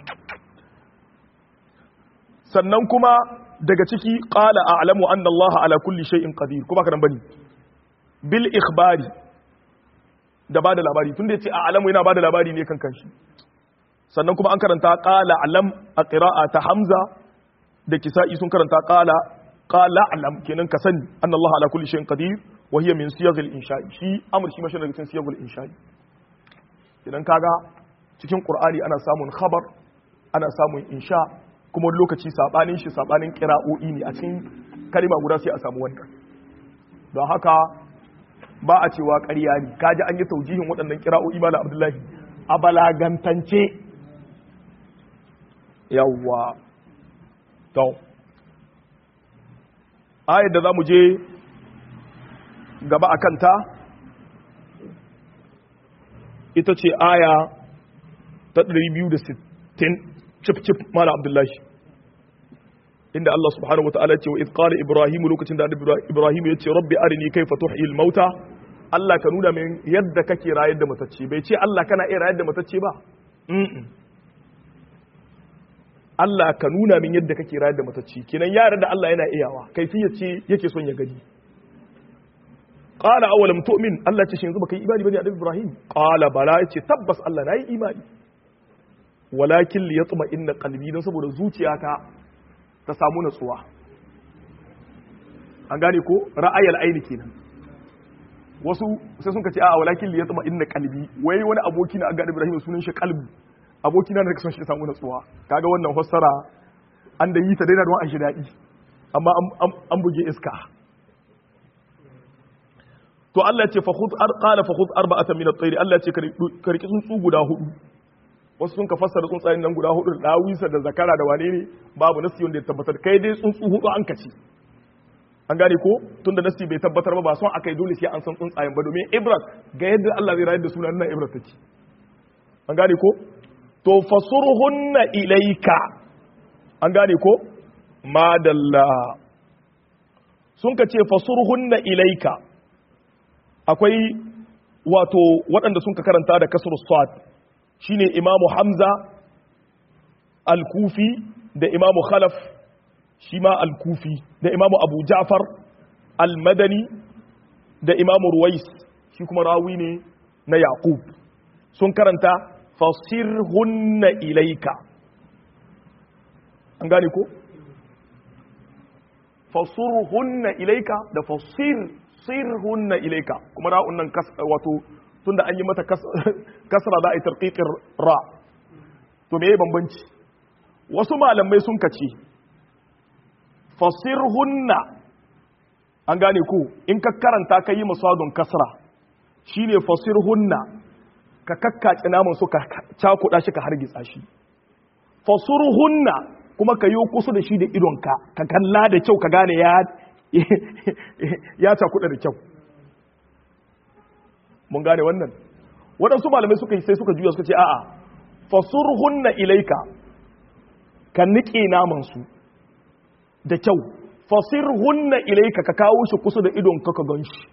sannan kuma daga ciki qala a'lamu anna allaha ala kulli shay'in qadir kuma kana bane bil ikhbari da ba da labari tun da ya ce a alamu yana ba da labari ne kan kanshi sannan kuma an karanta ƙala alam a ƙira'a ta hamza da kisa'i sun karanta ƙala ƙala alam kenan ka sani an Allah ala kulli shayin qadir wa hiya min siyagil insha'i shi amr shi mashi daga cikin siyagil insha'i idan kaga cikin qur'ani ana samun khabar ana samun insha kuma lokaci sabanin shi sabanin qira'o'i ne a cikin kalma guda sai a samu wannan don haka ba a cewa ƙarya ne kaji an yi taujihin waɗannan kira'o'i mala abdullahi a balagantance yawwa to ayar da za mu je gaba a kanta ita ce aya ta 260 cif-cif mala abdullahi inda Allah subhanahu wata'ala ce wa idh qala ibrahim lokacin da ibrahim ya ce rabbi arini kayfa tuhyil mauta Allah ka nuna min yadda kake rayar da matacce bai ce Allah kana iya rayar da matacce ba Allah ka nuna min yadda kake rayar da matacce kenan yara da Allah yana iyawa kaifiyar ce yake son ya gani qala awalam tu'min Allah ce shi yanzu baka yi imani bane annabi Ibrahim qala bala yace tabbas Allah nayi imani walakin li yatma inna qalbi dan saboda zuciyata ta samu natsuwa an gane ko ra'ayal aini kenan wasu sai sun kace a walakin li yatma inna qalbi wai wani aboki na ga Ibrahim sunan shi qalbi aboki na da son shi samu natsuwa kaga wannan fassara an da yi ta daina don an shi daɗi amma an buge iska to Allah ce fa khudh qala fa khudh arba'atan min at-tayr Allah ce ka riki tsuntsu guda hudu wasu sun ka fassara tsuntsayen nan guda hudu da dawisa da zakara da wane ne babu nasi wanda ya tabbatar kai dai tsuntsu hudu an kace an gane ko tunda nasi bai tabbatar ba ba son akai dole sai an san tsuntsayen ba domin ibrat ga yadda Allah zai rayar da sunan nan ibrat take an gane ko to fasurhunna ilaika an gane ko madalla sun ka ce fasurhunna ilaika akwai wato waɗanda sun ka karanta da kasar swat shine imamu hamza al-kufi da imamu khalaf shi ma al-kufi da imamu abu ja'far al-madani da imamu ruwais shi kuma rawi ne na yaqub sun karanta fasirhunna ilaika an gane ko fasurhunna ilaika da fasir sirhunna ilaika kuma ra'un nan wato tunda an yi mata kasra za a yi tarqiqir ra to me bambanci wasu malamai sun kace fasirhunna an gane ko in ka karanta ka yi masadun kasra shine fasirhunna ka kakkace naman su ka cakuɗa shi ka hargitsa shi fasurhunna kuma ka yi kusa da shi da idonka ka kalla da kyau ka gane ya ya cakuɗa da kyau mun gane wannan waɗansu malamai suka yi sai suka juya suka ce a'a fasurhunna ilaika ka niƙe naman su da kyau fasirhunna ilaika ka kawo shi kusa da idonka ka gan shi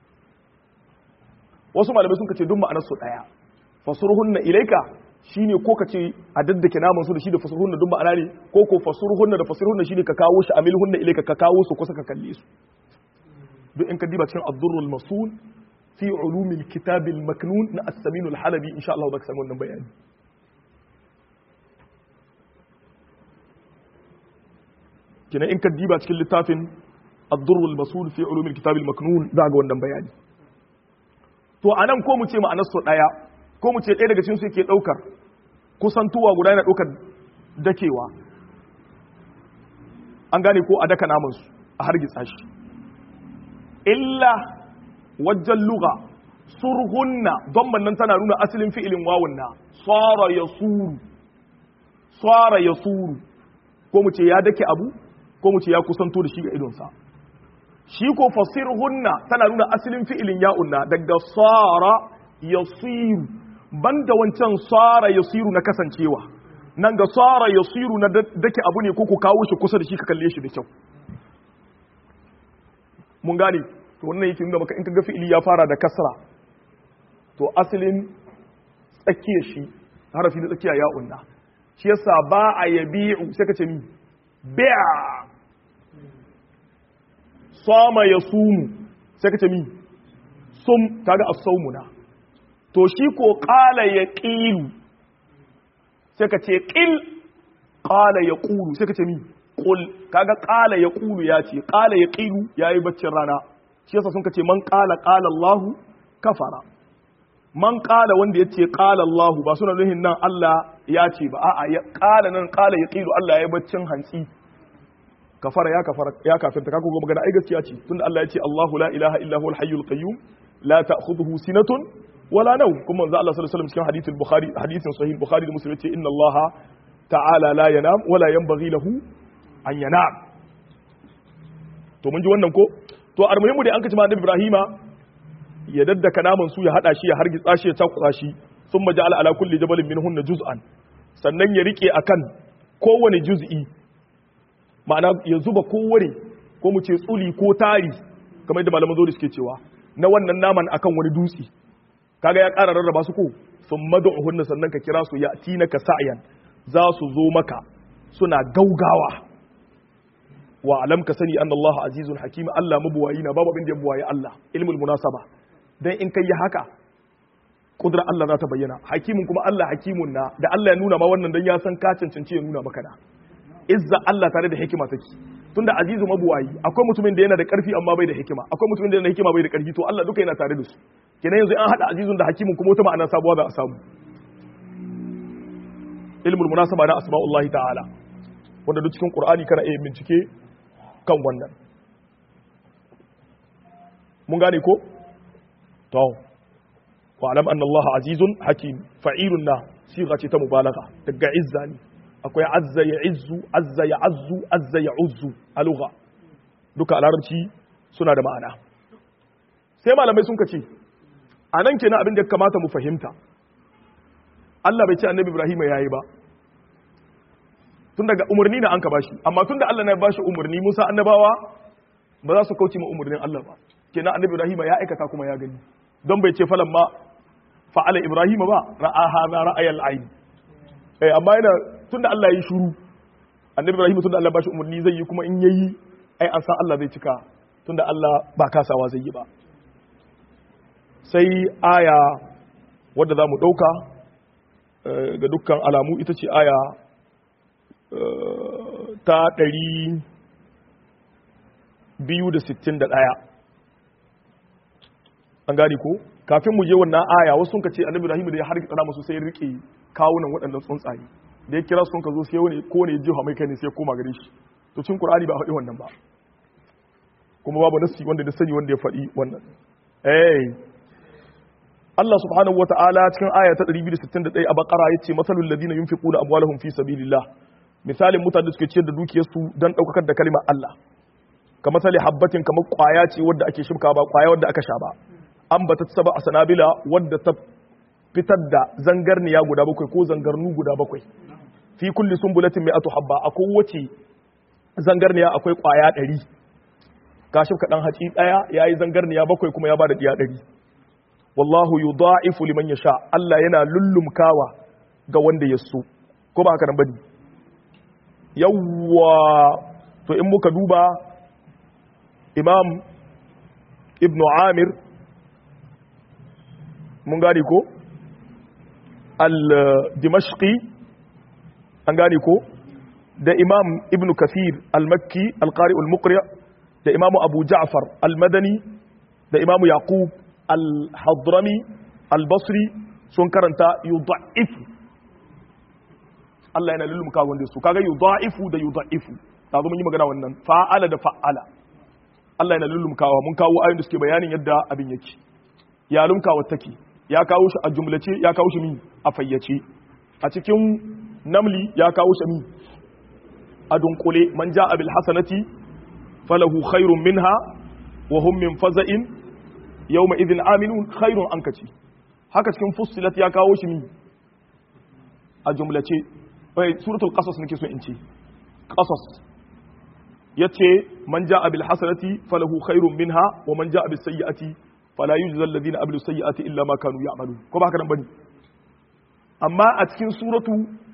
wasu malamai sun ce duk ma'anar su ɗaya fasurhunna ilaika shine ko ka ce a daddake naman su da shi da fasurhunna duk ma'ana ne ko ko fasurhunna da fasurhunna shine ka kawo shi amilhunna ilaika ka kawo su kusa ka kalle su duk in ka diba cikin ad-durrul masul fi ulumil kitabil maknun na as-samin al-halabi insha Allah zaka samu wannan bayani kina in ka diba cikin littafin ad-durrul masul fi ulumil kitabil maknun za ga wannan bayani to anan ko mu ce ma'anar su daya ko mu ce ɗaya daga cikin su yake ɗaukar kusantuwa guda yana ɗaukar dakewa an gane ko a daka namansu a hargitsa shi illa wajen luga surhunna don nan tana nuna asalin fi'ilin wawun na tsara ya suru tsara ya suru ko mu ce ya dake abu ko mu ce ya kusanto da shi ga idonsa shi ko fasirhunna tana nuna asalin fi'ilin ya'unna daga tsara ya siru banda wancan tsara ya siru na kasancewa nan ga tsara ya siru na dake abu ne ko ku kawo shi kusa da shi ka kalle shi da kyau mun gane to wannan yake nuna maka in ka ga fi'ili ya fara da kasra to asalin tsakiyar shi harafi na tsakiya ya unna shi yasa ba a yabi'u sai ka ce ni bi'a sama ya sumu sai ka ce mi sum kaga as-sawmuna to shi ko qala ya qilu sai ka ce qil qala ya qulu sai ka ce mi qul kaga qala ya qulu ya ce qala ya qilu yayi baccin rana shi yasa sun ka ce man qala qala Allahu kafara man qala wanda ya ce qala Allahu ba suna nuhin nan Allah ya ce ba a'a ya qala nan qala ya qilu Allah yayi baccin hantsi kafara ya kafara ya kafirta kaga ga magana ai gaskiya ce tunda Allah ya ce Allahu la ilaha illa huwal hayyul qayyum la ta'khudhuhu sinatun wala nawm kuma manzo Allah sallallahu alaihi wasallam cikin hadithul bukhari hadithin sahih bukhari da muslim yace inna Allah ta'ala la yanam wala yanbaghi lahu an yanam to mun ji wannan ko to almuhimu dai an kace ma annabi Ibrahima ya daddaka naman su ya hada shi ya hargitsa shi ya takusa shi thumma ja'ala ala kulli jabalin minhunna juz'an sannan ya rike akan kowane juz'i ma'ana ya zuba kowane ko mu ce tsuli ko tari kamar yadda malaman zuri suke cewa na wannan naman akan wani dutse kaga ya ƙara rarraba su ko sun mad'uhunna sannan ka kira su yatinaka sa'yan za su zo maka suna gaugawa wa alam ka sani anna Allah azizun hakim Allah mabuwayi na babu abin da ya buwaye Allah ilmul munasaba dan in kai haka kudrar Allah za ta bayyana hakimin kuma Allah hakimun na da Allah ya nuna ma wannan dan ya san ka cancanci ya nuna maka da izza Allah tare da hikima take tunda azizu mabuwayi akwai mutumin da yana da karfi amma bai da hikima akwai mutumin da yana da hikima bai da karfi to Allah duka yana tare da su kenan yanzu an hada azizun da hakimin kuma wata ma'ana sabuwa za a samu ilmul munasaba na asma'ullahi ta'ala wanda duk cikin qur'ani kana iya bincike kan wannan mun gane ko to wa alam anna Allah azizun hakim fa'ilun na siga ce ta mubalagha daga izza ne akwai azza ya izzu azza ya azzu azza ya uzzu a lugha duka a larabci suna da ma'ana sai malamai sun kace a nan kenan abin da kamata mu fahimta Allah bai ce annabi Ibrahim yayi ba tun daga umarni na an ka bashi amma tun da Allah na bashi umarni Musa annabawa ba za su kauce ma umarnin Allah ba kenan annabi Ibrahim ya aikata kuma ya gani don bai ce falan ma fa'ala Ibrahim ba ra'a hadha ra'ayal ayn eh amma yana tunda Allah ya yi shuru annabi Ibrahim tunda Allah bashi umarni zai yi kuma in yayi ai an san Allah zai cika tunda Allah ba kasawa zai yi ba sai aya wadda za mu ɗauka ga dukkan alamu ita ce aya ta ɗari biyu da sittin da ɗaya an gane ko kafin mu je wannan aya wasu sun ka ce annabi Ibrahim da ya harki tsara masu sai ya rike kawunan waɗannan tsuntsaye da ya kira sun ka zo sai wani ko ne jiha mai kai ne sai ya koma gare shi to cikin Qur'ani ba faɗi wannan ba kuma babu nasi wanda da sani wanda ya faɗi wannan eh Allah subhanahu wa ta'ala cikin aya ta 261 a bakara ya ce matsalul ladina yunfiquna amwalahum fi sabilillah misalin mutane da suke ciyar da dukiyarsu don ɗaukakar da kalimar Allah kamar misali habbatin kamar kwaya ce wadda ake shimka ba kwaya wadda aka sha ba an bata saba a sanabila wadda ta fitar da zangarniya guda bakwai ko zangarnu guda bakwai fi kulli sumbulatin mai atu habba a kowace zangarniya akwai kwaya ɗari ka shimka ɗan haci ɗaya ya yi zangarniya bakwai kuma ya ba da ɗiya ɗari wallahu yudha'ifu liman yasha Allah yana lullumkawa ga wanda ya so ko ba haka nan bane yawwa to in muka duba Imam Ibn Amir mun gane ko al-Dimashqi an gane ko da Imam Ibn Kathir al-Makki al-Qari al-Muqri da Imam Abu Ja'far al-Madani da Imam Yaqub al-hadrami al-basri sun karanta yudha'ifu Allah yana lullumka wanda su kaga yudha'ifu da yudha'ifu ta zo mun yi magana wannan fa'ala da fa'ala Allah yana lullumkawa mun kawo ayoyin da suke bayanin yadda abin yake ya lumkawa take ya kawo shi a jumlace ya kawo shi mi a fayyace a cikin namli ya kawo shi mi a dunkule man ja'a bil hasanati falahu khairun minha wa hum min faza'in yawma idhin aminun khairun an kaci haka cikin fussilat ya kawo shi mi a jumlace bai suratul qasas nake so in ce qasas yace man jaa bil hasanati falahu khairun minha wa man jaa bis sayyiati fala yujza alladhina amilu sayyiati illa ma kanu ya'malun ko ba haka nan bane amma a cikin suratu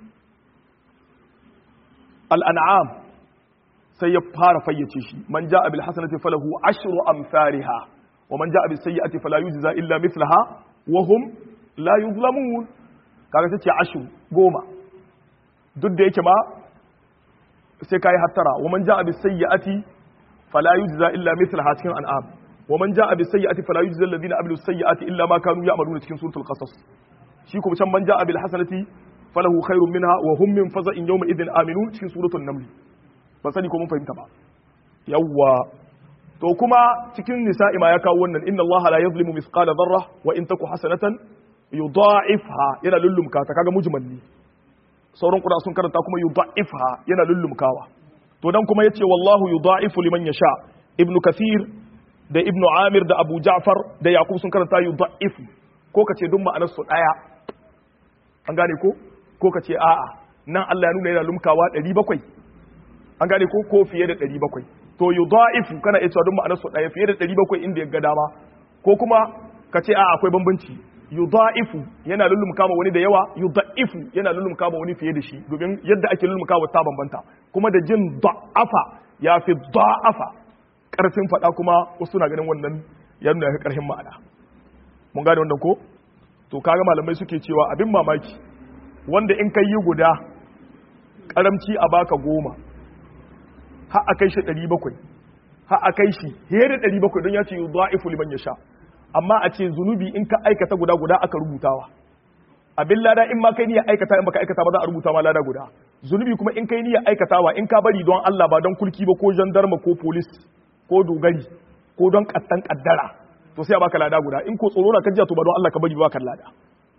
al-an'am sai ya fara fayyace shi man jaa bil hasanati falahu ashru amsalha ومن جاء بالسيئة فلا يجزى إلا مثلها وهم لا يظلمون kaga tace ashu goma duk da yake ma sai kai hattara wa man jaa bis sayyi'ati fala yujza illa mithlaha cikin an'am wa man jaa bis sayyi'ati fala yujza alladhina amilu sayyi'ati illa ma kanu ya'maluna cikin suratul qasas shi kuma can man jaa bil hasanati falahu khairun minha wa hum min faza'in yawma idhin aminun cikin suratul naml ba sani ko mun fahimta ba yawwa to kuma cikin nisa'i ma ya kawo wannan inna Allah la yuzlimu mithqala dharra wa in taku hasanatan yudha'ifha yana lullumka ta kaga mujmalli sauran qura sun karanta kuma yudha'ifha yana lullumkawa to dan kuma yace wallahu yudha'ifu liman yasha ibnu kathir da ibnu amir da abu ja'far da yaqub sun karanta yudha'ifu ko kace duk ma'anar su daya an gane ko ko kace a'a nan Allah ya nuna yana lumkawa 700 an gane ko ko fiye da 700 to yudha'ifu kana iya cewa duk ma'anar su daya fiye da 700 inda ya ga dama ko kuma ka ce a akwai bambanci yudha'ifu yana lullumka ma wani da yawa yudha'ifu yana lullumka ma wani fiye da shi domin yadda ake lullumka wa ta bambanta kuma da jin da'afa ya fi da'afa karfin fada kuma wasu na ganin wannan ya nuna ya karfin ma'ana mun gane wannan ko to kaga malamai suke cewa abin mamaki wanda in kai yi guda karamci a baka goma har a kai shi 700 har a kai shi fiye da 700 don ya ce yudha'ifu liman yasha amma a ce zunubi in ka aikata guda guda aka rubutawa abin lada in ma kai niyyar aikata in baka aikata ba za a rubuta ma lada guda zunubi kuma in kai niyyar aikatawa in ka bari don Allah ba don kulki ba ko jandarma ko polis ko dogari ko don kattan kaddara to sai a baka lada guda in ko tsoro na kajiya to ba don Allah ka bari ba ka lada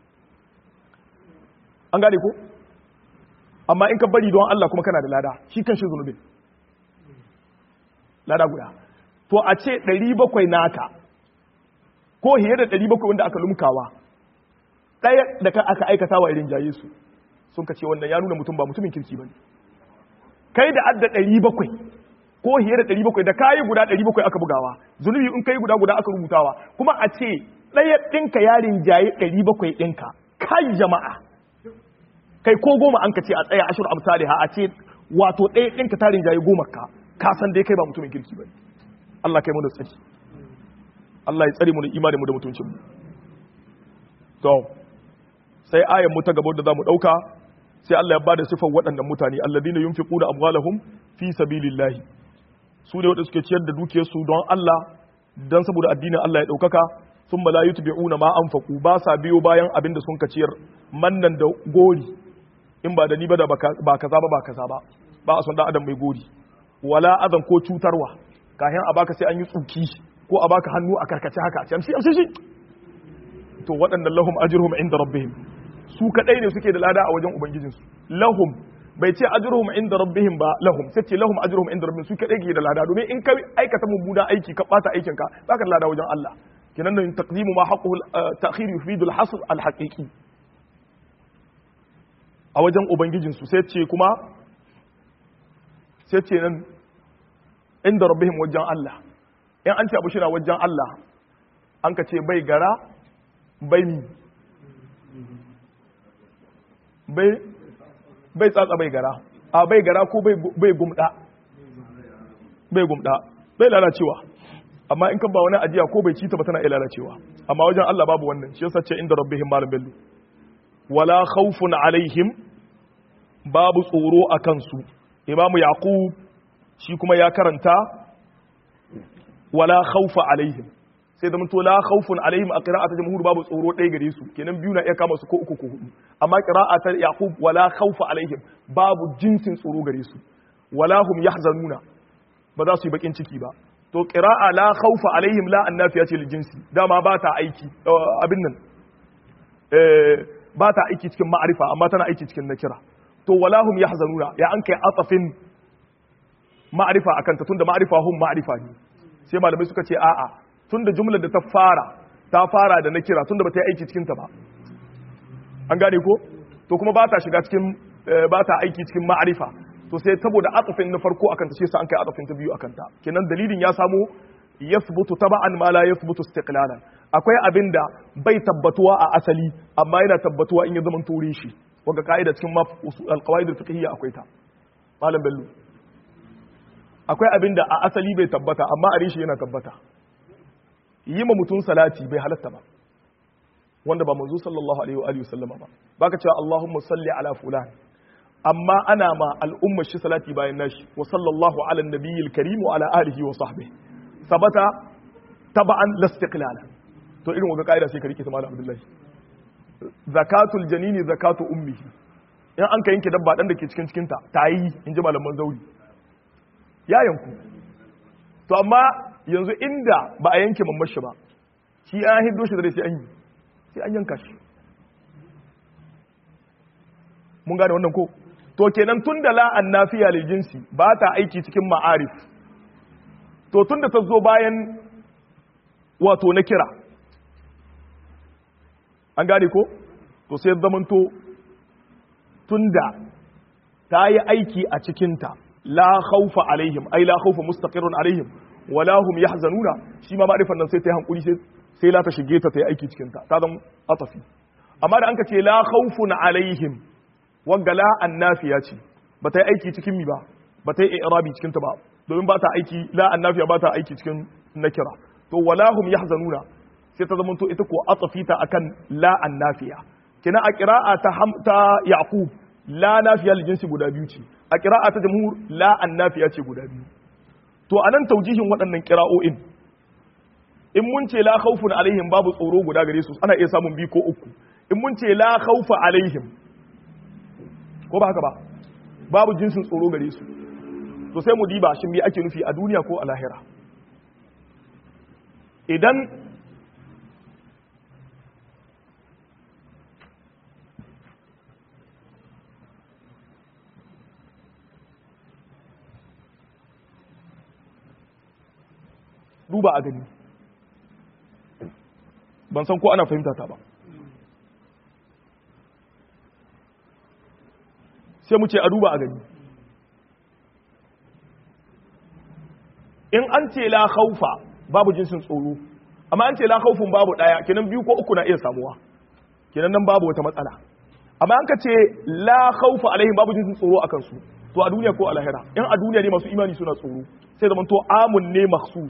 an gane ko amma in ka bari don Allah kuma kana da lada shi kan shi zunubin lada guda to a ce 700 naka ko hiye da 700 wanda aka lumkawa ɗaya da ka aka aikata wa irin jaye su sun ka ce wannan ya nuna mutum ba mutumin kirki ba ne kai da adda 700 ko hiye da 700 da kayi guda 700 aka bugawa zunubi in kai guda guda aka rubutawa kuma a ce ɗaya ɗinka yarin jaye 700 ɗinka kai jama'a kai ko goma an ka ce a tsaya ashir amsali ha a ce wato ɗaya ɗinka tarin jaye goma ka ka san dai kai ba mutumin kirki ba Allah kai mu da tsari Allah ya tsare mu da imanin mu da mutuncin mu to sai ayan mu ta gaba da zamu dauka sai Allah ya bada sifar waɗannan mutane alladina yunfiquna amwalahum fi sabilillahi su ne wanda suke ciyar da dukiyarsu don Allah dan saboda addinin Allah ya daukaka sun la yutbi'una ma anfaqu ba sa biyo bayan abin da sun ka ciyar mannan da gori in ba da ni ba da ba kaza ba ba kaza ba ba a son dan adam mai gori wala adan ko cutarwa kayan a baka sai an yi tsuki ko a baka hannu a karkace haka ce amshi amshi shi to waɗannan lahum ajruhum inda rabbihim su kadai ne suke da lada a wajen ubangijinsu lahum bai ce ajruhum inda rabbihim ba lahum sai ce lahum ajruhum inda rabbihim su kadai ke da lada domin in ka aikata mummunan aiki ka bata aikin ka baka da lada wajen Allah kenan nan taqdimu ma haqquhu ta'khir yufidu al-hasr al-haqiqi a wajen ubangijinsu sai ce kuma sai ce nan inda rabbihim wajen Allah in an ce abu shi na wajen Allah an ka ce bai gara bai mi bai bai tsatsa bai gara a bai gara ko bai gumda bai gumda bai lalacewa amma in ka ba wani ajiya ko bai ci ta ba tana iya lalacewa amma wajen Allah babu wannan shi yasa ce inda rabbihim malam bello wala khawfun alaihim babu tsoro a kansu imamu yaqub shi kuma ya karanta wala khawfa alaihim sai da to la khawfun alaihim a qira'atul jamhur babu tsoro ɗaya gare su kenan biyu na iya kama su ko uku ko hudu amma qira'atul yaqub wala khawfa alaihim babu jinsin tsoro gare su wala hum yahzanuna ba za su yi bakin ciki ba to qira'a la khawfa alaihim la annafiya ce jinsi dama ba ta aiki abin nan ba ta aiki cikin ma'arifa amma tana aiki cikin nakira to wala hum yahzanuna ya an kai atafin ma'arifa akan ta tunda ma'arifa hum ma'arifa ne sai malamai suka ce a'a tunda jumlar da ta fara ta fara da na kira tunda ba ta yi aiki cikin ta ba an gane ko to kuma ba ta shiga cikin ba ta aiki cikin ma'arifa to sai saboda atafin na farko akan ta shi sa an kai atafin ta biyu akan ta kenan dalilin ya samu yathbutu taba'an ma la yathbutu istiqlalan akwai abin da bai tabbatuwa a asali amma yana tabbatuwa in ya zama ture shi wanda ka'ida cikin alqawaid al-fiqhiyya akwai ta malam bello akwai abin da a asali bai tabbata amma a rishi yana tabbata yi ma mutum salati bai halatta ba wanda ba manzo sallallahu alaihi wa alihi wasallama ba baka cewa Allahumma salli ala fulan amma ana ma al'umma shi salati bayan nashi wa sallallahu ala nabiyil karim wa ala alihi wa sahbihi sabata taba'an lastiqlala to irin wanga kaida sai ka rike ta malam abdullahi zakatul janini zakatu ummihi in an ka yanke dabba dan da ke cikin cikinta tayi in ji malaman zauri ya yanku to amma yanzu inda ba a yanke mamman shi ba shi an hiddo shi da sai an yi sai an yanka shi mun gane wannan ko to kenan tun da la'an nafiya lil jinsi ba ta aiki cikin ma'arif to tun da ta zo bayan wato na kira an gane ko to sai zamanto tun da ta yi aiki a cikinta la khawfa alaihim ai la khawfa mustaqirrun alaihim wala hum yahzanuna shi ma ma'rifan nan sai ta yi hankuri sai sai la ta shige ta ta yi aiki cikin ta ta zama atafi amma da an ka ce la khawfun alaihim wagga la annafiya ce ba ta yi aiki cikin mi ba ba ta yi i'rabi cikin ta ba domin ba ta aiki la annafiya ba ta aiki cikin nakira to walahum yahzanuna sai ta zama to ita ko atafita akan la annafiya kina a qira'a ta ta yaqub la nafiya li jinsi guda biyu ce a qira'a ta jamhur la annafiya ce guda biyu to anan taujihin waɗannan qira'o'in in mun ce la khawfun alaihim babu tsoro guda gare su ana iya samun bi ko uku in mun ce la khawfa alaihim ko ba haka ba babu jinsin tsoro gare su to sai mu diba shin me ake nufi a duniya ko a lahira idan duba a gani ban san ko ana fahimta ta ba sai mu ce a duba a gani in an ce la khaufa babu jinsin tsoro amma an ce la khaufun babu daya kenan biyu ko uku na iya samuwa kenan nan babu wata matsala amma an ka ce la khaufa alaihim babu jinsin tsoro akan su to a duniya ko a lahira in a duniya ne masu imani suna tsoro sai zaman to amun ne makhsus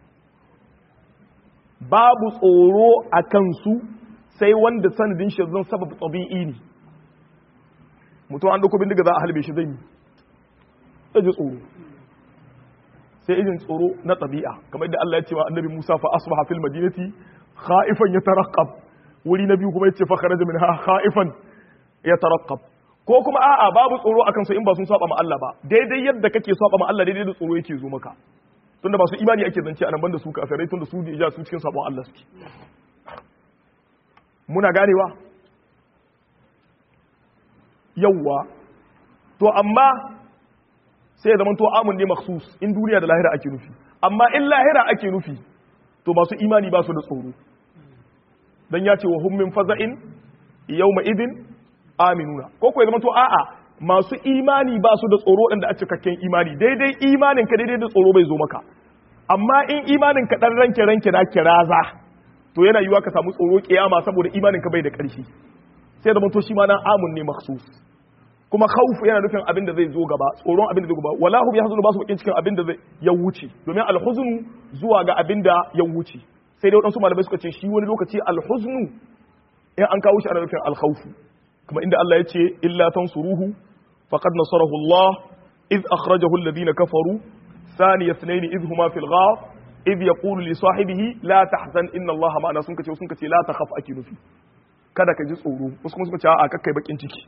babu tsoro a kansu sai wanda sanadin shi zan sabab tabi'i ne mutum an dauko bindiga za a halbe shi zai yi sai ji tsoro sai irin tsoro na tabi'a kamar yadda Allah ya ce wa annabi Musa fa asbaha fil madinati khaifan yatarqab wuri na biyu kuma yace fa kharaja minha khaifan yatarqab ko kuma a'a babu tsoro akan su in ba sun saba ma Allah ba daidai yadda kake saba ma Allah daidai da tsoro yake zo maka tunda ba su imani ake zance anan banda su kafirai tunda su da su cikin sabon Allah suke muna ganewa yawwa to amma sai zaman to amun ne maksus in duniya da lahira ake nufi amma in lahira ake nufi to masu imani ba su da tsoro dan ya ce wa hum min faza'in yawma idin aminuna ko ko ya zama to a'a masu imani ba su da tsoro ɗan da a cikakken imani daidai imanin ka daidai da tsoro bai zo maka amma in imanin ka ɗan ranke ranke na kiraza to yana yiwa ka samu tsoro kiyama saboda imanin ka bai da ƙarfi sai zama to shi ma nan amun ne maksus kuma khawf yana nufin abin da zai zo gaba tsoron abin da zai gaba wala hum yahzunu ba su bakin cikin abin da zai ya wuce domin alhuznu zuwa ga abin da ya wuce sai dai wadansu malamai suka ce shi wani lokaci alhuznu in an kawo shi ana nufin alkhawfu kuma inda Allah ya ce illa tansuruhu faqad nasarahu Allah iz akhrajahu alladhina kafaru thani ithnain iz huma fil ghar iz yaqulu li sahibihi la tahzan inna Allah ma'ana sun kace sun kace la takhaf ake nufi kada ka ji tsoro wasu kuma suka ce a kakkai bakin ciki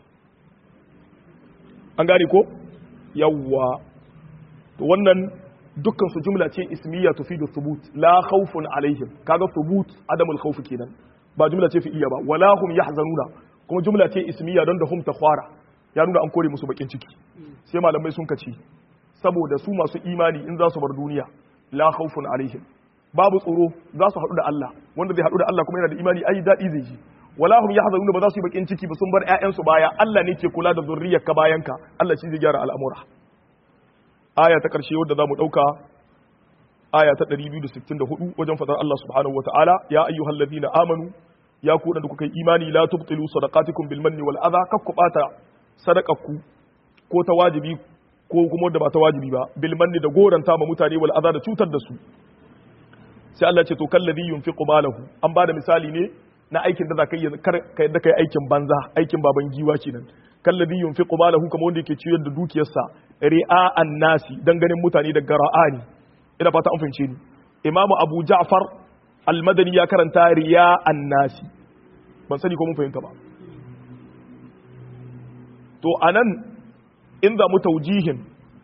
an gane ko yawwa to wannan dukkan su jumla ce ismiya tufidu thubut la khawfun alaihim kaga thubut adamul khawf kenan ba jumla ce fi'iyya ba wala hum yahzanuna kuma jumla ce ismiya don da hum takhwara ya nuna an kore musu bakin ciki sai malamai sun kace saboda su masu imani in za su bar duniya la khawfun alaihim babu tsoro za su haɗu da Allah wanda zai haɗu da Allah kuma yana da imani ai daɗi zai ji wala hum yahzanuna ba za su yi bakin ciki ba sun bar ƴaƴansu baya Allah ne ke kula da zurriyarka bayanka Allah shi zai gyara al'amura aya ta ƙarshe wadda za mu ɗauka aya ta 264 wajen fadar Allah subhanahu wataala ya ayyuhal ladina amanu ya ku da kuka yi imani la tubtilu sadaqatikum bil manni wal adha kakku bata sadaqarku ko ta wajibi ko kuma wadda ba ta wajibi ba bil manni da goranta ma mutane wal adha da cutar da su sai Allah ce to kalladhi yunfiqu malahu an bada misali ne na aikin da zaka yi kar ka yadda kai aikin banza aikin baban giwa kenan kalladhi yunfiqu malahu kamar wanda yake ciyar da dukiyarsa ri'a'an nasi dan ganin mutane da gara'ani ina fata an fahimce ni imamu abu ja'far al-madani ya karanta ri'a'an nasi ban sani ko mun fahimta ba to anan in za mu taujihin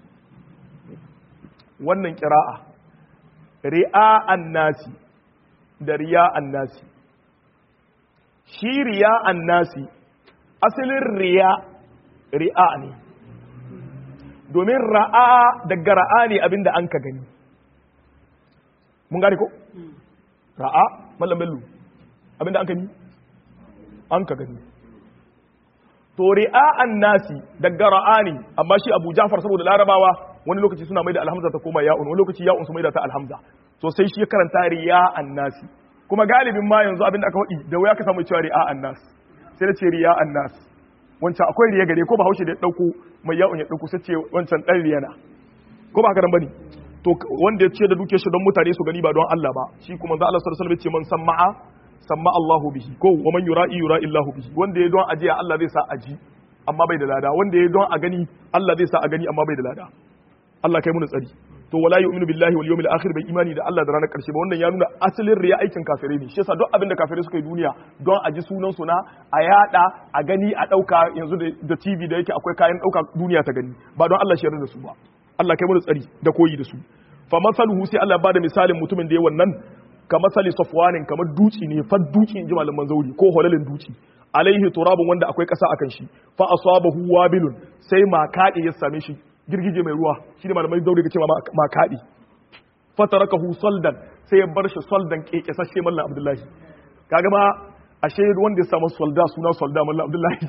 wannan kira'a ri'a'an nasi da riya'an nasi shi riya'an nasi asalin riya ri'a ne domin ra'a daga ra'a ne abinda an ka gani mun gane ko ra'a mallam bello abinda an ka gani an ka gani to ri'a'an nasi daga ra'a ne amma shi abu jafar saboda larabawa wani lokaci suna mai da alhamza ta koma ya'un wani lokaci ya'un su mai da ta alhamza to sai shi ya karanta riya'an nasi kuma galibin ma yanzu abin da aka faɗi da wuya ka samu cewa ri'a annas sai da ce riya annas wancan akwai riya gare ko ba haushe da ya dauko mai yawon ya dauko sai ce wancan dan riya na ko ba haka nan bane to wanda ya ce da duke shi don mutane su gani ba don Allah ba shi kuma za Allah sallallahu alaihi wasallam ya ce man samma'a samma Allahu bihi ko wa man yura'i yura'i Allahu bihi wanda ya don ajiya Allah zai sa aji amma bai da lada wanda ya don a gani Allah zai sa a gani amma bai da lada Allah kai mu tsari to wala yu'minu billahi wal yawmil akhir bai imani da Allah da ranar karshe ba wannan ya nuna asalin riya aikin kafirai ne shi yasa duk abin da kafirai suka yi duniya don a ji sunan su na a yada a gani a dauka yanzu da TV da yake akwai kayan dauka duniya ta gani ba don Allah shi yarda da su ba Allah kai mu tsari da koyi da su fa masaluhu sai Allah ba da misalin mutumin da ya wannan ka masali safwanin kamar duci ne fa duci in ji malaman zauri ko holalin duci alaihi turabun wanda akwai kasa akan shi fa asabahu wabilun sai makadi ya same shi girgije mai ruwa shi ne malamai zauri ga cewa makadi fa tarakahu saldan sai ya bar shi saldan kekesashe mallan abdullahi kaga ma ashe wanda ya samu solda suna solda mallan abdullahi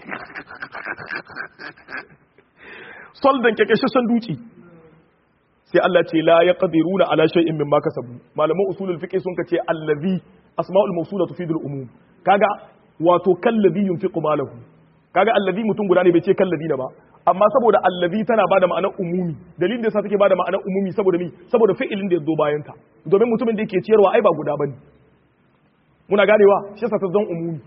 soldan kekesashen duci sai Allah ce la yaqdiruna ala shay'in mimma kasabu malaman usulul fiqh sun kace allazi asma'ul mawsula tufidul umum kaga wato kallazi yunfiqu malahu kaga allazi mutum guda ne bai ce kallazi na ba amma saboda allazi tana bada ma'anar umumi dalilin da yasa take bada ma'anar umumi saboda ni saboda fi'ilin da ya zo bayan ta domin mutumin da yake ciyarwa ai ba guda bane muna ganewa shi yasa ta zan umumi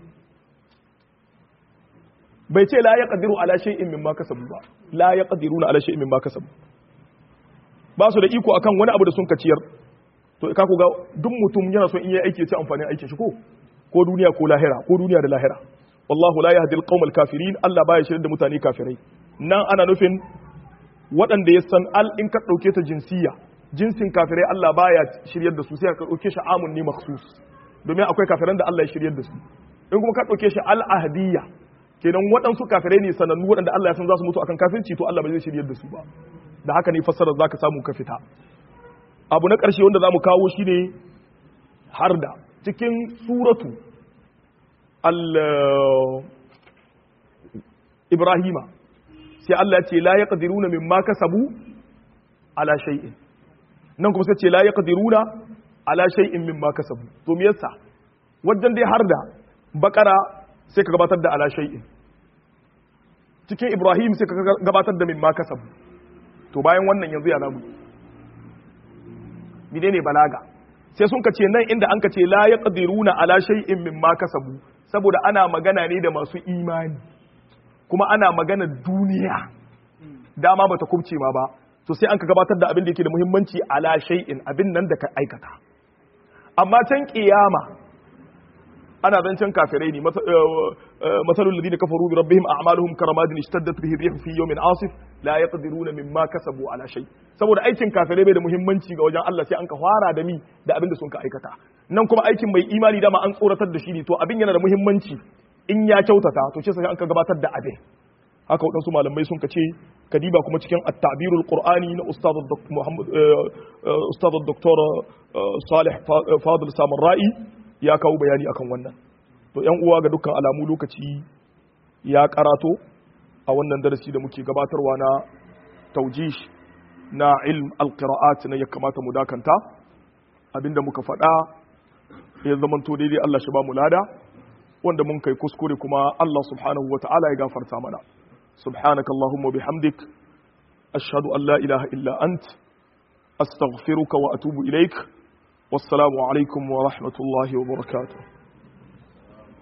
bai ce la yaqdiru ala shay'in mimma kasabu ba la yaqdiruna ala shay'in mimma kasabu ba su da iko akan wani abu da sun kaciyar to ka ku ga duk mutum yana son in yi aiki ya ci amfanin aikin shi ko ko duniya ko lahira ko duniya da lahira wallahu la yahdi alqawm alkafirin Allah baya shirin da mutane kafirai nan ana nufin waɗanda ya san al in ka dauke ta jinsiya jinsin kafirai Allah baya shiryar da su sai ka dauke shi amun ne makhsus domin akwai kafiran da Allah ya shiryar da su in kuma ka dauke shi al ahdiyya kenan waɗansu kafirai ne sanannu waɗanda Allah ya san za su mutu akan kafirci to Allah ba zai shiryar da su ba da haka ne fassarar za ka samu ka fita abu na ƙarshe wanda za mu kawo shi ne har da cikin suratu ibrahima sai Allah ya ce la ya ƙadiruna min ma kasabu ala shay'in nan kuma sai ce la ya ƙadiruna ala shay'in min ma kasabu to me yasa wajen dai har da bakara sai ka gabatar da ala shay'in cikin ibrahim sai ka gabatar da min ma kasabu to bayan wannan yanzu ya zamu mide ne balaga sai sun kace nan inda an kace la yaqdiruna ala shay'in mimma kasabu saboda ana magana ne da masu imani kuma ana magana duniya dama bata kubce ma ba to sai an ka gabatar da abin da yake da muhimmanci ala shay'in abin nan da ka aikata amma can kiyama ana zancen kafirai ne masalul ladina kafaru bi rabbihim a'maluhum karamadin ishtaddat bihi rih fi yawmin asif la yaqdiruna mimma kasabu ala shay saboda aikin kafirai bai da muhimmanci ga wajen Allah sai an ka fara da mi da abin da sun ka aikata nan kuma aikin mai imani dama an tsoratar da shi ne to abin yana da muhimmanci in ya kyautata to sai an ka gabatar da abin haka waɗansu malamai sun ka ce kadiba kuma cikin at-ta'birul qur'ani na ustad Muhammad ustad Dr. Salih Fadil Samarra'i ya kawo bayani akan wannan to yan uwa ga dukkan alamu lokaci ya karato a wannan darasi da muke gabatarwa na taujish na ilm alqira'at na ya kamata mu dakanta abinda muka faɗa ya zamanto daidai Allah shi ba mu lada wanda mun kai kuskure kuma Allah subhanahu wa ta'ala ya gafarta mana subhanaka allahumma bihamdik ashhadu an la ilaha illa ant astaghfiruka wa atubu ilaik wassalamu alaikum wa rahmatullahi wa barakatuh